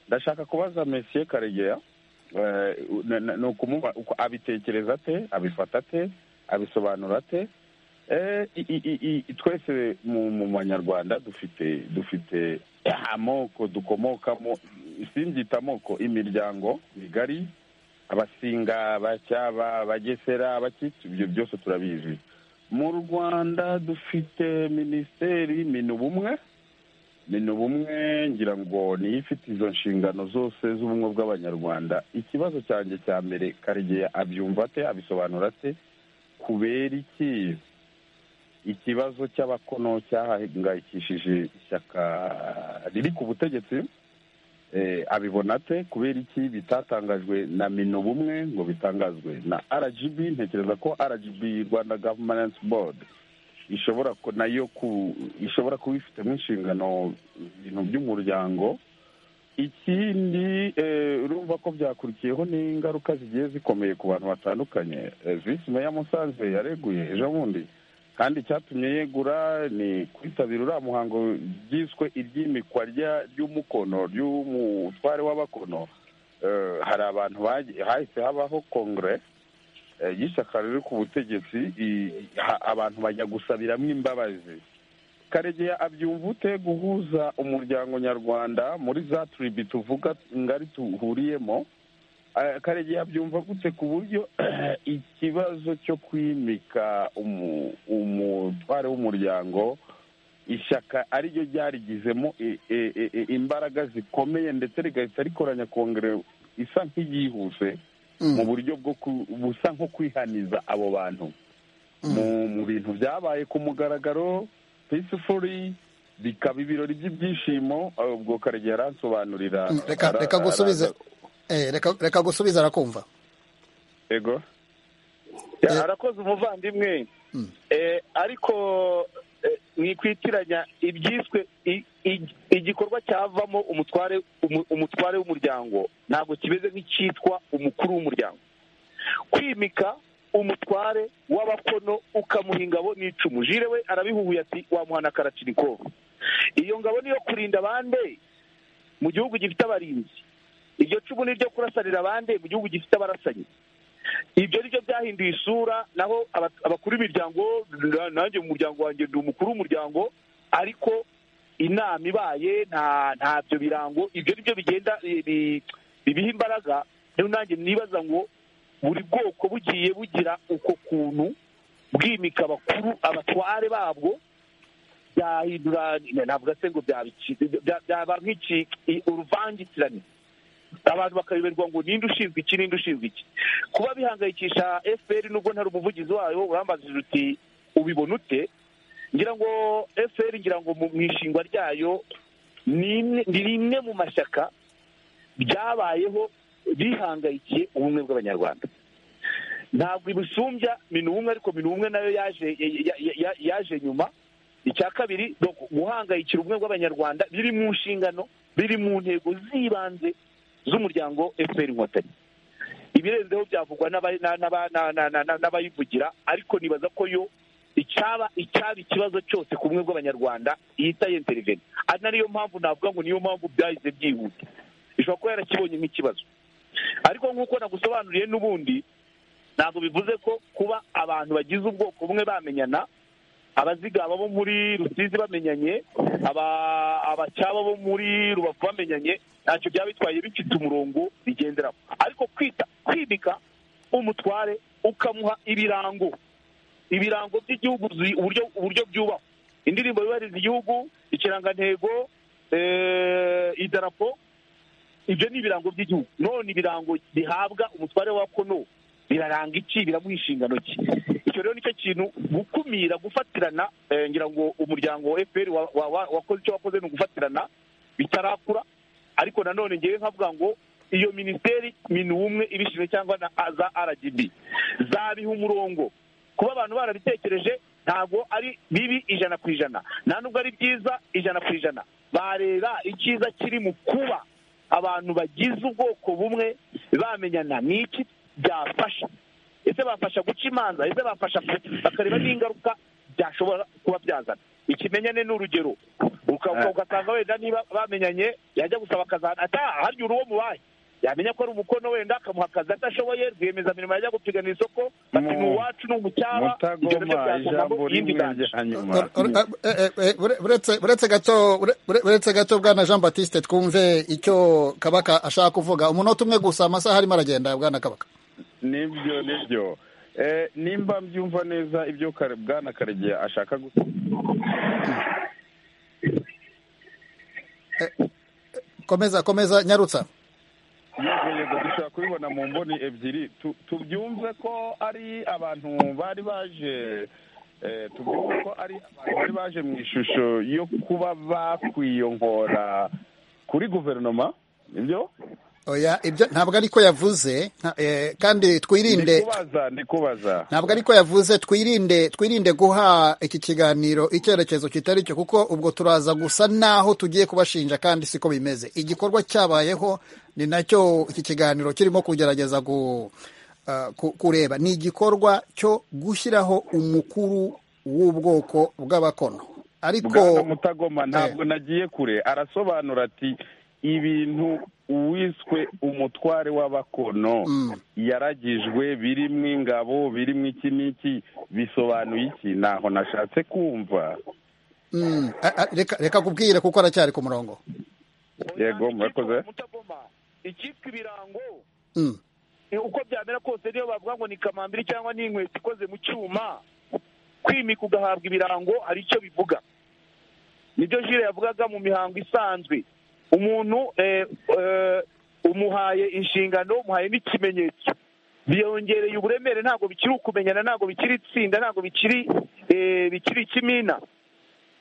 ndashaka kubaza mesiye karegeya eh, na- na- ni ukumuba uko abitekereza ate abifata ate abisobanura ate Eh, i- i- i- i- twese mu mu banyarwanda dufite dufite amoko dukomokamo simbyita amoko imiryango migari abasinga abacyaba abagesera abakitso ibyo byose turabizi mu rwanda dufite minisiteri minubumwe ni ubumwe ngira ngo niyo ifite izo nshingano zose z'ubumwe bw'abanyarwanda ikibazo cyanjye cya mbere karegeya abyumva ate abisobanura ate kubera iki ikibazo cy'abakono cyahangayikishije ishyaka riri ku butegetsi eh, abibona ate kubera iki bitatangajwe na minubumwe ngo bitangazwe na rgb ntekereza ko rgb rwanda governance board ishobora ko nayo ku ishobora kuba ifitemo inshingano ibintu by'umuryango ikindi eh, urumva ko byakurikiyeho n'ingaruka zigiye zikomeye ku bantu batandukanye Eh, visi meya musanze yareguye ejo bundi kandi icyatumye yegura ni kwitabira uriya muhango byiswe iry'imikwa rya- ry'umukono ry'umutware w'abakono Eh, hari abantu bagiye- hahise habaho kongere eh, y'ishyaka riri ku butegetsi i- ha- abantu bajya gusabiramo imbabazi karegeya abyumva ute guhuza umuryango nyarwanda muri za turibi tuvuga ngari duhuriyemo Eh, karegeya abyumva gute ku buryo ikibazo cyo kwimika umu- umutware w'umuryango ishyaka ariryo ryarigizemo i- i- i- imbaraga zikomeye ndetse rigahita rikoranya kongere isa nk'iyihuse mu buryo bwo ku- busa nko kwihaniza abo bantu mu- mu bintu byabaye ku mugaragaro peacefully bikaba ibirori by'ibyishimo eh, ubwo karegeya aransobanurira Mm, reka ara- reka gusubiza araza- eh, reka reka gusubiza arakumva ego Eh. arakoze umuvandimwe Mm. Eh, ariko eh, mwikwitiranya ibyiswe i- i- igikorwa cyavamo umutware umu- umutware w'umuryango ntabwo kimeze nk'icyitwa umukuru w'umuryango kwimika umutware w'abakono ukamuha ingabo n'icumu jire we arabihuhuye ati wamuhana karacinikovu iyo ngabo niyo kurinda abandi mu gihugu gifite abarinzi iryo cumu ni iryo kurasanira abandi mu gihugu gifite abarasanyi ibyo ni byo byahinduye isura naho aba- abakuru b'imiryango na- nanjye mu muryango wanjye ndi umukuru w'umuryango ariko inama ibaye nta ntabyo birango ibyo ni byo bigenda bi- bi- bibiha imbaraga rero nanjye nibaza ngo buri bwoko bugiye bugira uko kuntu bwimika abakuru abatware babwo byahindura navuga se ngo byabiki- bya- byaba nk'iki i- uruvangitirane abantu bakayoberwa ngo ninde ushinzwe iki ninde ushinzwe iki kuba bihangayikisha fpr nubwo ntari umuvugizi wayo urambajije uti ubibona ute ngira ngo fpr ngira ngo mu mu ishingwa ryayo ni imwe- ni rimwe mu mashyaka byabayeho bihangayikiye ubumwe bw'abanyarwanda ntabwo ibusumbya minubumwe ariko minubumwe nayo yaje ya- ya- ya- yaje nyuma icya kabiri ni uku- guhangayikira ubumwe bw'abanyarwanda biri mu nshingano biri mu ntego z'ibanze z'umuryango fpr inkotanyi ibirenzeho byavugwa n'aba- na- n'aba- na- na- na- na- n'abayivugira ariko nibaza ko yo icyaba icyaba ikibazo cyose ku bumwe bw'abanyarwanda yita yenteriveni ari nariyo mpamvu navuga ngo niyo mpamvu byahise byihuta ishobora kuba yarakibonye nk'ikibazo ariko nk'uko nagusobanuriye n'ubundi ntabwo bivuze ko kuba abantu bagize ubwoko bumwe bamenyana abazigaba bo muri rusizi bamenyanye aba- abacyaba bo muri rubavu bamenyanye ntacyo byaba bitwaye bifite umurongo bigenderaho ariko kwita kwimika umutware ukamuha ibirango ibirango by'igihugu zi- uburyo uburyo byubahwa indirimbo yubahiriza igihugu ikirangantego eh, idarapo ibyo ni ibirango by'igihugu none ibirango bihabwa umutware wa kono biraranga iki biramuha inshingano ki icyo rero nicyo kintu gukumira gufatirana eh, ngira ngo umuryango wa fpr wa- wa- wa- wakoze icyo wakoze ni ugufatirana bitarakura ariko nanone ngewe nkavuga ngo iyo minisiteri minumwe ibishinzwe cyangwa na za rgb zabiha umurongo kuba abantu barabitekereje ntabwo ari bibi ijana ku ijana nta nubwo ari byiza ijana ku ijana bareba icyiza kiri mu kuba abantu bagize ubwoko bumwe bamenyana n'iki byafasha ese bafasha guca imanza ese bafasha bakareba n'ingaruka byashobora kuba byazana ikimenyane ni urugero uka- ugasanga wenda niba bamenyanye yajya gusaba akazana ata- harya uruwo mubaye yamenya ko ari umukono wenda akamuha akazi adashoboye rwiyemezamirimo yajya gupiganira isoko bati Mu- ni uwacu ni umucyaba ibyo nabyo mutagoma byazanamo ijambo iyindi rimwe nganji rya nyuma Or- or- eh, eh, eh, ure- uretse uretse gato ure- ure- uretse gato bwana jean batiste twumve icyo kabaka ashaka kuvuga umunota umwe gusa amasaha arimo aragenda bwana kabaka nibyo nibyo Eh, nimba mbyumva neza ibyo Kare- bwana karegeya ashaka gusa komeza komeza nyarutsa yego dushobora kubibona mu mboni ebyiri Tu- tubyumve ko ari abantu bari baje eh, tubyumve ko ari abantu bari baje mu ishusho yo kuba bakwiyongora kuri guverinoma nibyo oya ibyo ntabwo ariko yavuze nta- eh, kandi twirinde ndikubaza ndikubaza ntabwo ariko yavuze twirinde twirinde guha iki kiganiro icyerekezo kitari cyo kuko ubwo turaza gusa n'aho tugiye kubashinja kandi siko bimeze igikorwa cyabayeho ni nacyo iki kiganiro kirimo kugerageza gu- ah, ku- kureba ni igikorwa cyo gushyiraho umukuru w'ubwoko bw'abakono bwana ariko mutagoma ntabwo nagiye kure arasobanura ati ibintu uwiswe umutware w'abakono yaragijwe birimo ingabo birimo iki n'iki bisobanuye iki ntaho nashatse kumva mm, ah, ah, reka reka kubwire kuko aracyari ku murongo yego murakoze mutagoma icyitwa ibirango Mm. Eh, uko byamera kose niyo bavuga ngo ni kamambiri cyangwa ni inkweto ikoze mu cyuma kwimika ugahabwa ibirango hari icyo bivuga nibyo jire yavugaga mu mihango isanzwe umuntu eh, eh, umuhaye inshingano umuhaye n'ikimenyetso biyongereye uburemere ntabwo bikiri ukumenyana ntabwo bikiri itsinda ntabwo bikiri eh, bikiri ikimina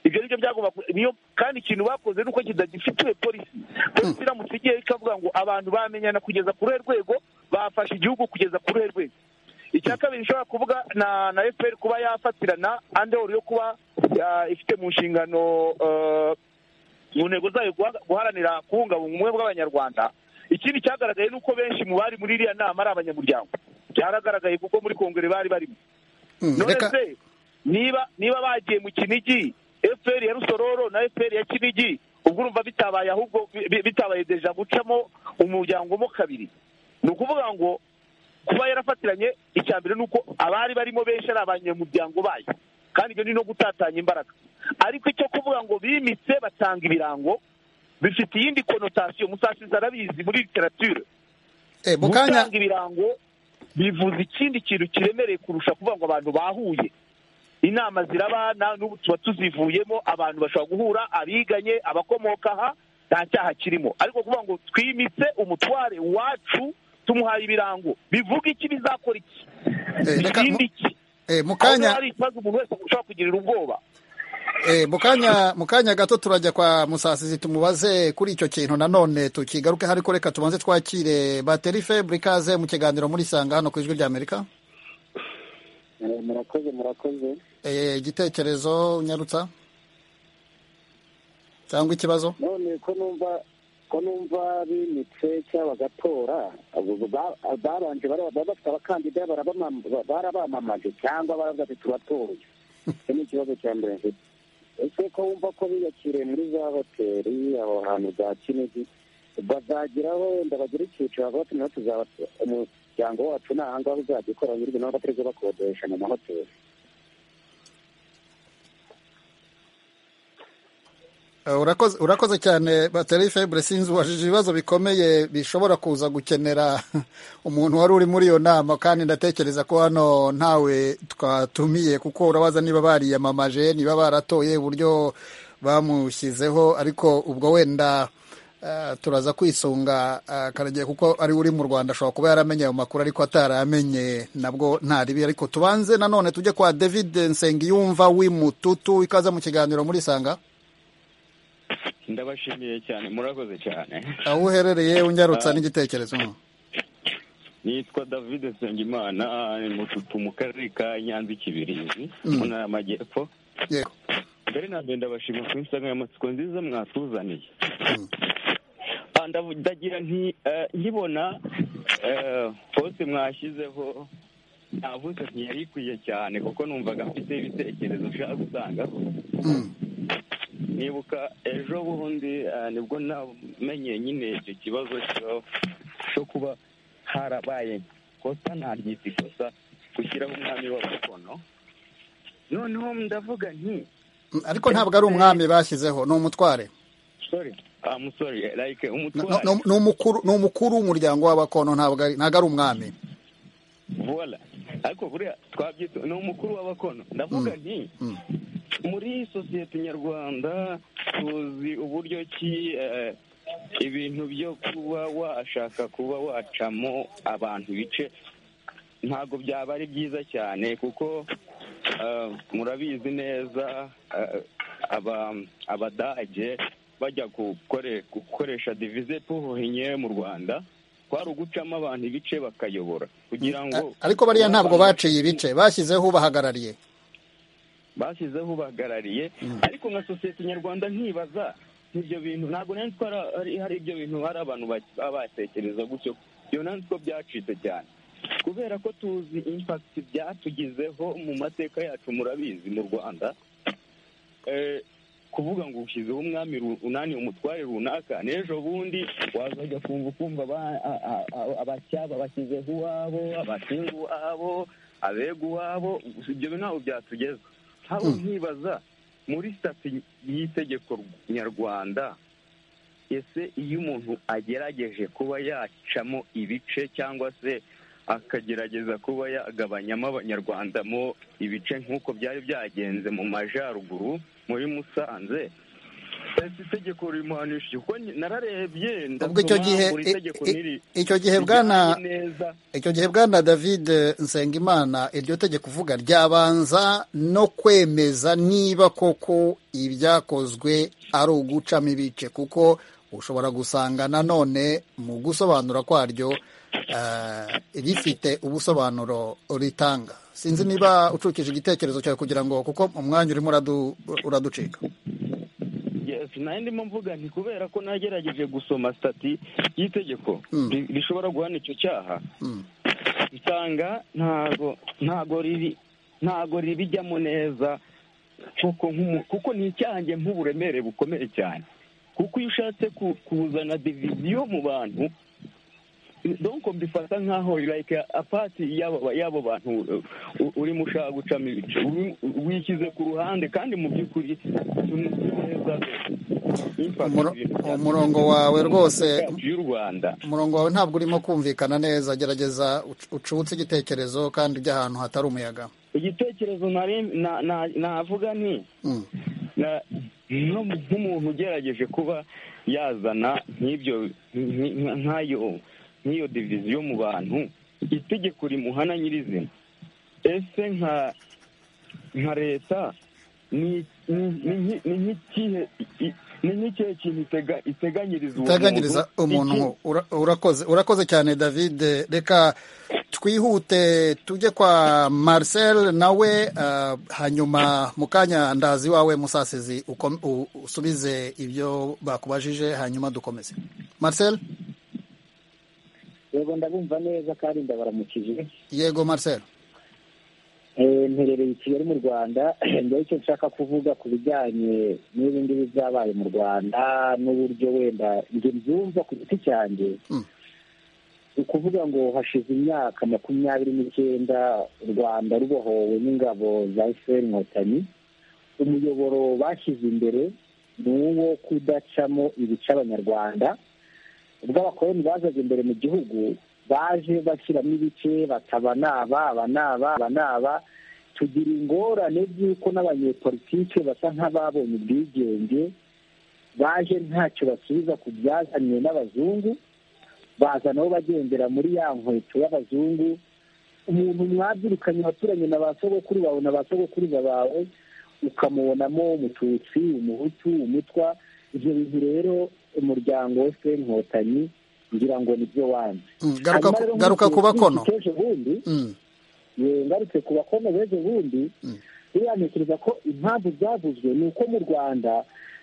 ibyo nibyo byagomba ku- niyo kandi ikintu bakoze ni uko kidagifitiwe polisi polisi iramutse igiye ikavuga ngo abantu bamenyana kugeza ku ruhe rwego bafashe igihugu kugeza ku ruhe rwego icya kabiri ishobora kuvuga na na fpr kuba yafatirana andehoru yo kuba ya- ifite mu nshingano eh, mu ntego zayo guha- guharanira kubungabunga ubumwe bw'abanyarwanda ikindi cyagaragaye ni uko benshi mu bari muri iriya nama ari abanyamuryango byaragaragaye kuko muri kongere bari barimo Mm, none reka se niba niba bagiye mu kinigi efuperi ya rusororo na efuperi ya kinigi ubwo urumva bitabaye ahubwo bi- bi- bitabaye deja gucamo umuryango mo kabiri ni ukuvuga ngo kuba yarafatiranye icya mbere ni uko abari barimo benshi ari abanyamuryango bayo kandi ibyo ni no gutatanya imbaraga ariko icyo kuvuga ngo bimitse batanga ibirango bifite iyindi konotasiyo musasizi arabizi muri literature eh, mu kanya gutanga ibirango bivuze ikindi kintu kiremereye kurusha kuvuga ngo abantu bahuye inama zirabana n'ubu tuba tuzivuyemo abantu bashobora guhura abiganye abakomoka aha nta cyaha kirimo ariko kuvuga ngo twimitse umutware wacu tumuhaye ibirango bivuga iki bizakora iki Eh, reka mu- ikindi iki eh, mu aho niho kanya hari ikibazo umuntu wese ushobora kugirira ubwoba Eh, mu kanya mu kanya gato turajya kwa musasizi tumubaze kuri icyo kintu nanone tukigaruke hari reka tubanze twakire bateri febre ikaze mu kiganiro muri sanga hano ku ijwi ry'amerika murakoze murakoze Eh, igitekerezo nyarutsa cyangwa ikibazo none ko numva ko numva bimitse cyangwa bagatora abo ba- babanje bari- baba bafite abakandida barabamam- ba- barabamamaje cyangwa baravuga ati turatoye icyo ni ikibazo cya mbere mfite ese ko wumva ko biyakiriye muri za hoteli aho hantu za kinigi bazageraho wenda bagira icyiciro bavuga ati natwe tuzaba umuryango wacu ni ahangaha uzajya ukora nyir'ibintu aho batari bakodesha mu mahoteli Eh, urakoze urakoze cyane bateri febre sinzi ubajije ibibazo bikomeye bishobora kuza gukenera umuntu wari uri muri iyo nama kandi ndatekereza ko hano ntawe twatumiye kuko urabaza niba bariyamamaje niba baratoye uburyo bamushyizeho ariko ubwo wenda eh, turaza kwisunga eh, Karegeya kuko ari uri mu Rwanda ashobora kuba yaramenye ayo makuru ariko ataramenye nabwo ntaribi ariko tubanze nanone tujye kwa David Nsengiyumva w'imututu ikaza mu kiganiro muri Sanga ndabashimiye cyane murakoze cyane aho uherereye unyarutsa n'igitekerezo nitwa david nsengimana ni mushutu mu karere ka nyanza ikibirizi mu ntara y'amajyepfo yego mbere na mbere ndabashima ku insanganyamatsiko nziza mwatuzaniye Ah, ndavu- ndagira nti eh, nkibona eh, poste mwashyizeho navuze nti yari ikwiye cyane kuko numvaga mfite ibitekerezo ushaka gusangaho nibuka ejo bundi eh, nibwo namenye nyine icyo kibazo cyo- cyo kuba harabaye kosa naryita ikosa gushyiraho umwami w'abakono noneho ndavuga nti Mm, ariko ntabwo ari umwami bashyizeho ni umutware sorry ah, I'm sorry like No- umutware no- ni umukuru- ni umukuru w'umuryango w'abakono ntabwo ari ntabwo ari umwami vola ariko buriya twabyita ni umukuru w'abakono ndavuga nti muri sosiyete nyarwanda tuzi uburyo ki eh, ibintu byo kuba washaka kuba wacamo abantu ibice ntabwo byaba ari byiza cyane kuko eh, murabizi neza eh, aba- abadage bajya gukore- gukoresha divize puhinye mu rwanda kwari ugucamo abantu ibice bakayobora kugira ngo A- ariko bariya ntabwo baciye ibice bashyizeho ubahagarariye bashyizeho ubahagarariye ariko nka sosiyete nyarwanda ntibaza ibyo bintu ntabwo nanjye ko ari- ari- hari ibyo bintu hari abantu ba- baba batekereza gutyo ibyo nanjye ko byacitse cyane kubera ko tuzi impakiti byatugizeho mu mateka yacu murabizi mu rwanda Eh, kuvuga ngo ushyizeho umwami ru- unani umutware runaka n'ejo bundi wazajya kumva ukumva aba- a- a- a- abacyaba bashyizeho iwabo abashinga iwabo abega iwabo ibyo bintu ntabwo byatugeza haba nkibaza muri sitati y'itegeko nyarwanda ese iyo umuntu agerageje kuba yacamo ibice cyangwa se akagerageza kuba yagabanyamo abanyarwandamo ibice nk'uko byari byagenze mu majyaruguru muri musanze ese itegeko rimuhanisha kuko nararebye ubwo icyo ndasoma gihe buri i- tegeko i- niri- icyo gihe rijyanye bwana neza icyo gihe bwana david nsengimana iryo tegeko uvuga ryabanza no kwemeza niba koko ibyakozwe ari ugucamo ibice kuko ushobora gusanga nanone mu gusobanura kwaryo eh, rifite ubusobanuro ritanga sinzi niba ucukije igitekerezo cyawe kugira ngo kuko umwanya urimo uradu- uraducika Yes, nayo ndimo mvuga nti kubera ko nagerageje gusoma stati y'itegeko Mm. ri- rishobora guhana icyo cyaha Mm. nsanga ntago ntago riri ntago ribijyamo neza kuko nk'umu- kuko ni icyaha njye nk'uburemere bukomeye cyane kuko iyo ushatse ku- kuzana diviziyo mu bantu donko mbifata nk'aho like apati y'abo y'abo bantu uh, u- urimo ushaka gucamo ibice Uri- wishyize ku ruhande kandi mu by'ukuri tuzi neza impact Umuro- ibintu bya- umurongo wawe rwose yacu y'u rwanda umurongo wawe ntabwo urimo kumvikana neza gerageza uc- ucutse igitekerezo kandi ujya ahantu hatari umuyaga igitekerezo nari- na- na- navuga ni Mm. na- no mu- nk'umuntu ugerageje kuba yazana nk'ibyo nk- nk- nk'ayo nk'iyo diviziyo mu bantu itegeko rimuhana nyirizina ese nka nka leta ni ni- ni nk'i- ni nk'ikihe i- ni nk'ikihe kintu itega- iteganyiriza uwo itaganyiriza umuntu Iki- nko- ura- urakoze urakoze cyane david reka twihute tujye kwa marcel nawe ah, hanyuma mu kanya ndazi wawe musasizi ukom- u- usubize ibyo bakubajije hanyuma dukomeze marcel yego ndabumva neza kandi ndabaramukije yego marcel Eh, mperereye i kigali mu rwanda njyewe icyo nshaka kuvuga ku bijyanye n'ibi ngibi byabaye mu rwanda n'uburyo wenda njye mbyumva ku giti cyanjye Mm. ni ukuvuga ngo hashize imyaka makumyabiri n'icyenda u rwanda rubohowe n'ingabo za efuperi inkotanyi umuyoboro bashyize imbere ni uwo kudacamo ibice abanyarwanda ubwo abakoloni bazaga imbere mu gihugu baje bashyiramo ibice bakaba naba aba naba aba naba tugira ingorane by'uko n'abanyepolitike basa nk'ababonye ubwigenge baje ntacyo basubiza ku byazanywe n'abazungu baza nabo bagendera muri ya nkweto y'abazungu umuntu mwabyirukanye waturanye na ba sogokuru bawe na ba sogokuruza bawe ukamubonamo umututsi umuhutu umutwa ibyo bintu rero umuryango wose inkotanyi ngira ngo nibyo wanze garuka ku bakono ejo bundi ngarutse ku bakono b'ejo bundi buriya ntekereza ko impamvu byavuzwe ni uko mu rwanda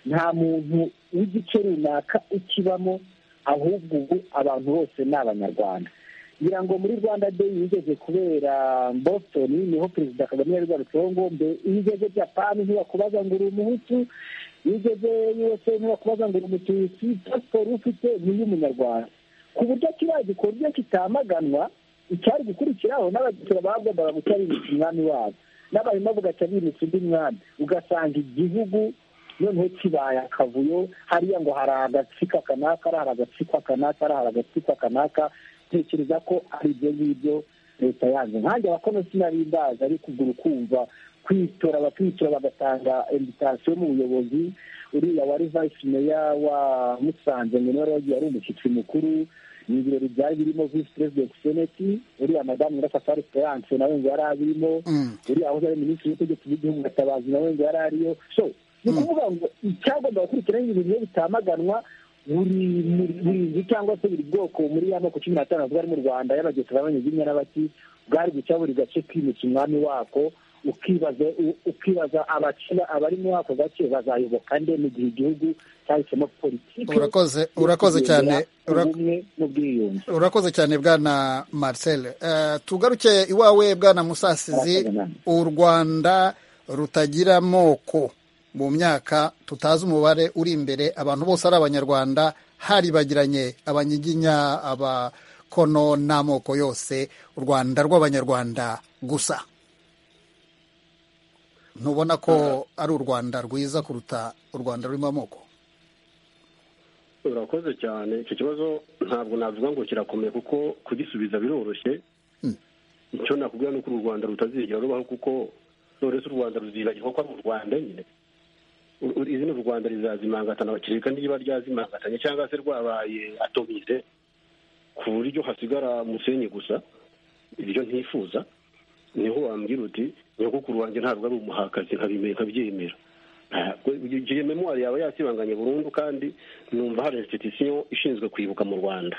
nta muntu w'igice runaka ukibamo ahubwo ubu abantu bose ni abanyarwanda ngira ngo muri rwanda de yigeze kubera boston niho perezida kagame yari yarutseho ngombe iyo ugeze japani ntibakubaza ngo uri umuhutu iyo ugeze yose ntibakubaza ngo uri umututsi pasiporo ufite ni iy'umunyarwanda ku buryo kiriya gikorwa kitamaganwa icyari gukurikiraho n'abagisira bagombaga guca bimika umwami wabo n'abahima bugaca bimika undi mwami ugasanga igihugu noneho kibaye akavuyo hariya ngo hari agatsiko kanaka hari agatsiko kanaka hari agatsiko kanaka tekereza ko ari ibyo ngibyo leta yanze nkange abakono sinabimbaza ariko ubwo ukumva kwitora bakitora bagatanga inditasiyo mu buyobozi uriya wari vayisi meya wa musanze ngo niwe yagiye ari umushyitsi mukuru ni ibirori byari birimo visi perezidenti seneti uriya madamu nyirasafari esperance nawe ngo yari abirimo uriya wahoze ari minisitiri w'ubutegetsi bw'igihugu gatabazi nawe ngo yari ariyo so ni ukuvuga ngo icyagomba gukurikiraho ibintu bitamaganwa buri nzu cyangwa se buri bwoko muri ya moko cumi n'atanu bwari mu rwanda y'abagesera b'abanyazina n'abaki bwari guca buri gace kwimika umwami wako ukibaza abarimo ako gace bazayoboka nde mu gihe igihugu cyahisemo politiki urakoze cyane ubumwe n'ubwiyunge urakoze cyane bwana marcel tugaruke iwawe bwana musasizi u rwanda rutagira amoko mu myaka tutazi umubare uri imbere abantu bose ari abanyarwanda haribagiranye abanyiginya abakono n'amoko yose u rwanda rw'abanyarwanda gusa ntubona ko ari u rwanda rwiza kuruta u rwanda rurimo amoko urakoze cyane icyo kibazo ntabwo navuga ngo kirakomeye kuko kugisubiza biroroshye icyo nakubwira ni uko uru rwanda rutazigera rubaho kuko uretse u rwanda ruzibagirwa ko ari u rwanda nyine izina u rwanda rizazimangatana bakireka niba ryazimangatanye cyangwa se rwabaye atomize ku buryo hasigara umusenyi gusa ibyo ntifuza niho wambwira uti nyogokuru wanjye ntabwo ari umuhakazi nkabyemera igihe memwari yaba yasibanganye burundu kandi numva hari insititisiyo ishinzwe kwibuka mu rwanda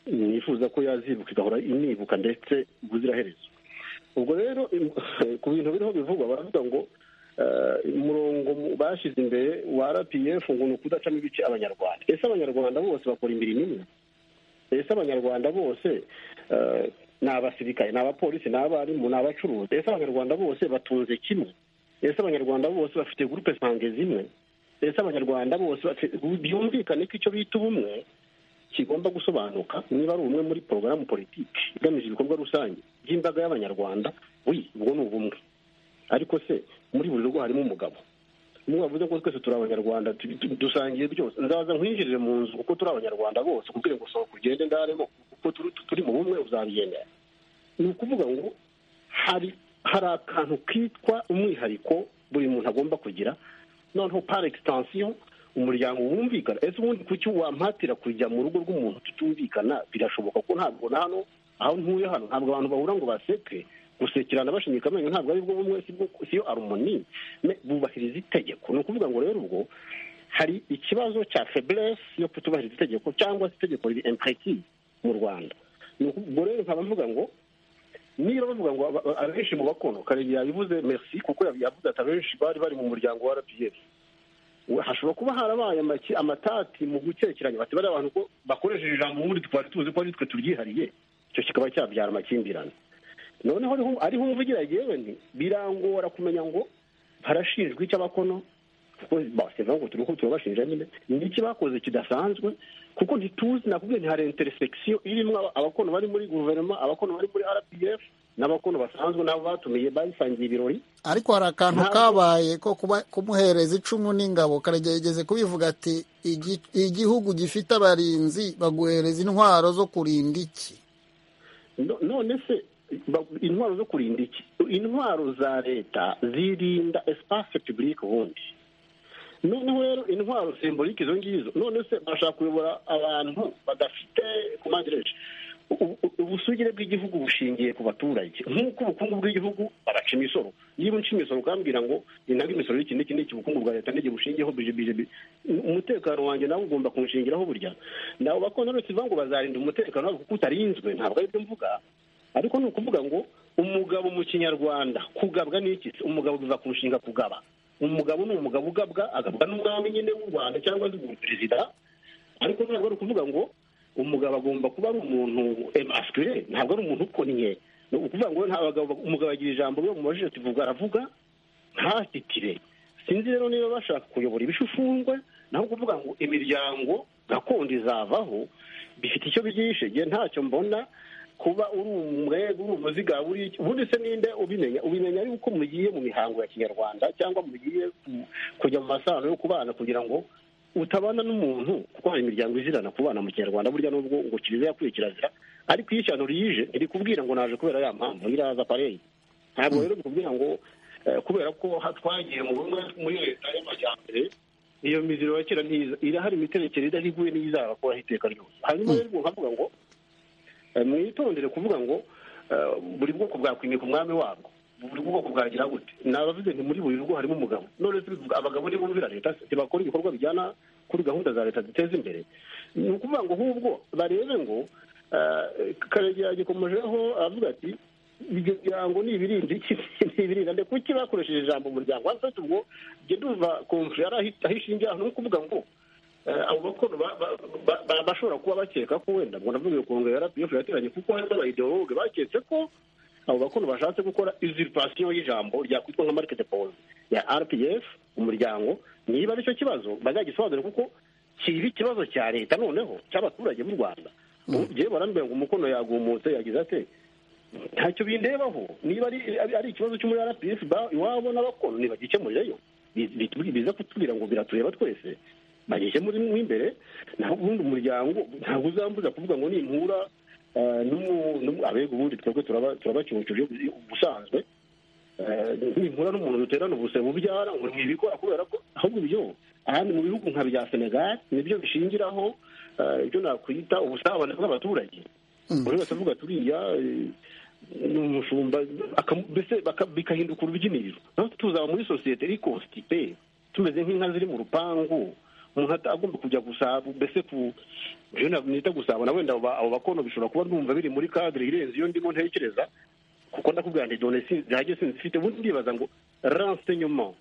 nifuza ko yazibuka igahora inibuka ndetse ubuziraherezo ubwo rero ku bintu biriho bivugwa baravuga ngo umurongo bashyize imbere wa rpf ngo ni ukudacamo ibice abanyarwanda ese abanyarwanda bose bakora imirimo imwe ese abanyarwanda bose ni abasirikare ni abapolisi ni abarimu ni abacuruzi ese abanyarwanda bose batunze kimwe ese abanyarwanda bose bafite gurupe sange zimwe ese abanyarwanda bose byumvikane ko icyo bita ubumwe kigomba gusobanuka niba ari ubumwe muri porogaramu politiki igamije ibikorwa rusange by'imbaga y'abanyarwanda wi ubwo ni ubumwe ariko se muri buri rugo harimo umugabo umwe wavuze ko twese turi abanyarwanda dusangiye byose nzaza nkwinjirire mu nzu kuko turi abanyarwanda bose kubwire ngo sohoka ugende ndaremo kuko turi mu bumwe uzabyemera ni ukuvuga ngo hari hari akantu kitwa umwihariko buri muntu agomba kugira noneho par extension umuryango wumvikana ese ubundi kuki wampatira kujya mu rugo rw'umuntu tutumvikana birashoboka ko ntabwo na hano aho ntuye hano ntabwo abantu bahura ngo baseke gusekerana bashinyika amenyo ntabwo ari bwo bumwe siyo arumoni bubahiriza itegeko ni ukuvuga ngo rero ubwo hari ikibazo cya feburesi yo kutubahiriza itegeko cyangwa se itegeko riri empureti mu rwanda ubwo rero nkaba mvuga ngo niba bavuga ngo abenshi mu bakono karegeya yabivuze merci kuko yavuze ati abenshi bari bari mu muryango wa rpf hashobora kuba harabaye amatati mu gukekeranya bati bariya abantu ko bakoresheje ijambo ubundi twari tuzi ko ari twe turyihariye icyo kikaba cyabyara amakimbirane noneho ariho umuvugira yewe nti birangora kumenya ngo barashinjwa icy'abakono kuko basigaye ngo turiho turabashinja nyine ni iki bakoze kidasanzwe kuko ntituzi nakubwiye ntihari interesekisiyo irimo abakono bari muri guverinoma abakono bari muri rpf n'abakono basanzwe nabo batumiye bayisangiye ibirori ariko hari akantu kabaye ko kumuhereza icumu n'ingabo karegeye yigeze kubivuga ati igihugu gifite abarinzi baguhereza intwaro zo kurinda iki none se intwaro zo kurinda iki intwaro za leta zirinda esipase pibulike ubundi noneho rero intwaro simbolike izo ngizo none se bashaka kuyobora abantu badafite kumandireje ubusugire bw'igihugu bushingiye ku baturage nk'uko ubukungu bw'igihugu nca imisoro niba nca imisoro ukambwira ngo intanga imisoro n'iki n'iki n'iki ubukungu bwa leta n'igihe bushingiyeho bije bije bije. umutekano wanjye nawe ugomba kunshingiraho burya nabo bakontorotsi bivuga ngo bazarinda umutekano wabo kuko utarinzwe ntabwo ari byo mvuga ariko ni ukuvuga ngo umugabo mu kinyarwanda kugabwa n'iki Se umugabo biva ku nshinga kugaba umugabo ni umugabo ugabwa agabwa n'umwami nyine w'u rwanda cyangwa se perezida ariko ntabwo ari ukuvuga ngo umugabo agomba kuba ari umuntu emaswire ntabwo ari umuntu ukonnye ni ukuvuga ngo nta bagabo umugabo agira ijambo ryo mu majisho tuvuga aravuga ntasitire sinzi rero niba bashaka kuyobora ibishufungwe naho kuvuga ngo imiryango gakondo izavaho bifite icyo byishe igihe ntacyo mbona kuba uri umwego uri umuziga uri ubundi se ninde ubimenya ubimenya ari uko mugiye mu mihango ya kinyarwanda cyangwa mugiye ku- kujya mu masano yo kubana kugira ngo utabana n'umuntu kuko hari imiryango izirana kubana mu kinyarwanda burya nubwo ngo kiliziya yakuye kirazira ariko iyo ishyano rije ntirikubwira ngo naje kubera ya mpamvu iraza pareyi ntabwo rero bikubwira ngo eh, kubera ko ha- twagiye mu bumwe muri leta y'amajyambere iyo miziro ya kera ntiza irahari imiterekere idahivuye n'iyizaba kubaho iteka ryose hanyuma rero nkavuga ngo Eh, mwitondere kuvuga ngo eh, buri bwoko bwakwimika umwami wabwo buri bwoko bwagira gute nabavuze nti muri buri rugo harimo umugabo none se bivuga abagabo ntibumvira leta se? ntibakora ibikorwa bijyana kuri gahunda za leta ziteza imbere ni ukuvuga ngo ahubwo barebe ngo eh, karegeya yagikomojeho aravuga ati imiryango ni ibirinda iki ni ibirinda nde kuki bakoresheje ijambo umuryango afite ubwo jye ndumva konfuri yari ahi- aho ishingiye ni ukuvuga ngo Eh, abo bakuru ba- ba- ba- ba- bashobora kuba bakeka ko wenda ngo ndavuga kongere ya rapiyefu yateranye kuko harimo abayidologe baketse ko abo bakuru bashatse gukora usurpation y'ijambo ryakwitwa nka market pause ya rpf umuryango niba aricyo kibazo bazagisobanure kuko kiba ikibazo cya leta noneho cy'abaturage b'u rwanda ugiye barambwira ngo umukono yagumutse yagize ate ntacyo bindebaho niba ari ari- ari ikibazo cyo muri rpf ba- iwabo n'abakono ntibagikemurireyo Bi- bi- biza kutubwira ngo biratureba twese bageze muri mo imbere naho ubundi umuryango ntabwo uzambuza kuvuga ngo nimpura eh, n'umu- n'umu- abego ubundi twebwe turaba- turabacucuje ubusanzwe Eh, nimpura n'umuntu duterana ubuse bubyara ngo ntibikora kubera ko ahubwo ibyo ahandi mu bihugu nka bya senegal nibyo bishingiraho eh, ibyo nakwita ubusabane bw'abaturage buri wese avuga turiya eh, ni umushumba akamu- mbese baka- bikahinduka urubyiniro naho tuzaba muri sosiyete iri constipe tumeze nk'inka ziri mu rupangu umuntu ata- agomba kujya gusaba mbese ku ibyo ntabwo nita gusaba na wenda abo ba- abo bakono bishobora kuba numva biri muri kadire irenze iyo ndimo ntekereza kuko ndakubwira nti done si- ntacyo sinzifite ubundi ndibaza ngo renseignement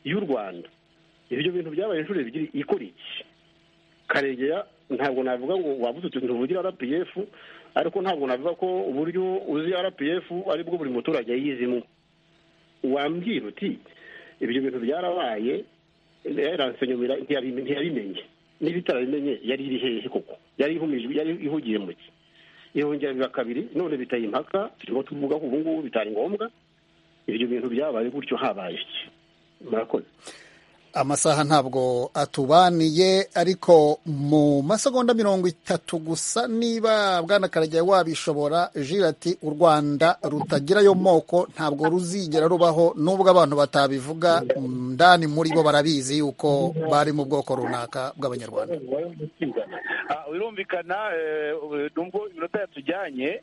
y'u rwanda ibyo bintu byabaye inshuro ebyiri ikora iki karegeya ntabwo navuga ngo wabuze utu ntuvugire rpf ariko ntabwo navuga ko uburyo uzi rpf aribwo buri muturage yizimwo wambwira uti ibyo bintu byarabaye yaransenyomera ntiyabime- ntiyabimenye niba itarabimenye yari iri hehe koko yari ihumijwe yari ihugiye mu ki ihongera biba kabiri none bitaye impaka turimo tuvuga ko ubu ngubu bitari ngombwa ibyo bintu byabaye gutyo habaye iki murakoze amasaha ntabwo atubaniye ariko mu masegonda mirongo itatu gusa niba bwana Karagera wabishobora jira ati u rwanda rutagirayo moko ntabwo ruzigera rubaho n'ubwo abantu batabivuga ndani muri bo barabizi yuko bari mu bwoko runaka bw'abanyarwanda Ah, birumvikana eh, numva iminota yatujyanye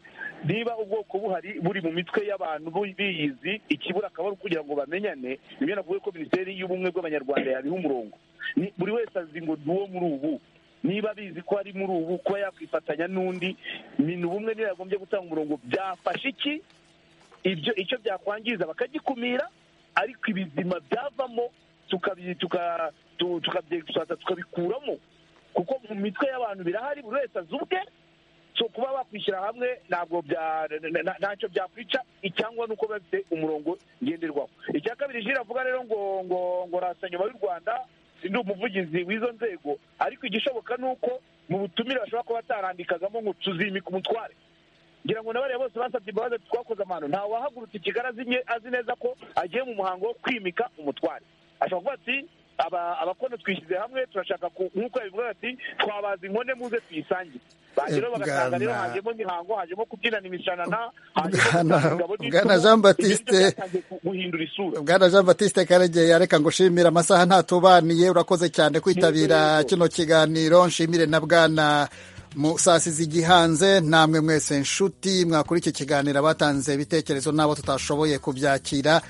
niba ubwoko buhari buri mu mitwe y'abantu bu- biyizi ikibura akaba ari ukugira ngo bamenyane nibyo navuga ko minisiteri y'ubumwe bw'abanyarwanda yabiha umurongo Ni- buri wese azi ngo ni uwo muri ubu niba abizi ko ari muri ubu kuba yakwifatanya n'undi ni ubumwe niba yagombye gutanga umurongo byafashe iki ibyo icyo byakwangiza bakagikumira ariko ibizima byavamo tukabi- tuka- tu- tukabyegusata tukabikuramo kuko mu mitwe y'abantu birahari buri wese azi ubwe so kuba bakwishyira hamwe ntabwo bya- na- na- ntacyo byakwica icyangwa ni uko biba bifite umurongo ngenderwaho icya kabiri jira avuga rero ngo ngo ngo rasa nyuma y'u rwanda ndi umuvugizi w'izo nzego ariko igishoboka ni uko mu butumire bashobora kuba batarandikagamo ngo tuzimika umutware ngira ngo na bariya bose basabye imbabazi ati twakoze amahano nta wahagurutse i kigali azi nye- azi neza ko agiye mu muhango wo kwimika umutware ashobora kuvuga ati "Aba- abakono twishyize hamwe turashaka ku- nk'uko yabivuga ati twabaza inkone muze tuyisangire bageraho bagasanga rero Bwana- hajemo imihango hajemo kubyinana imishanana Bwana- hajemo ingabo Bwana Jean Baptiste- ibyo byatangiye ku- guhindura isura bwana jean batiste karegeya reka ngo ushimire amasaha ntatubaniye urakoze cyane kwitabira kino kiganiro nshimire na bwana mu saa sizi igihanze namwe mwese nshuti mwakora iki kiganiro abatanze ibitekerezo n'abo tutashoboye kubyakira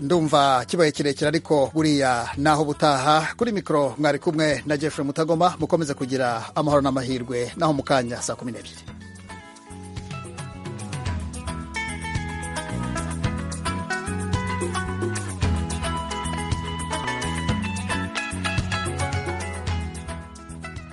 ndumva kibaye kirekire ariko buriya naho butaha kuri mikoro mwari kumwe na Jeffrey mutagoma mukomeze kugira amahoro n'amahirwe naho mu kanya saa kumi n'ebyiri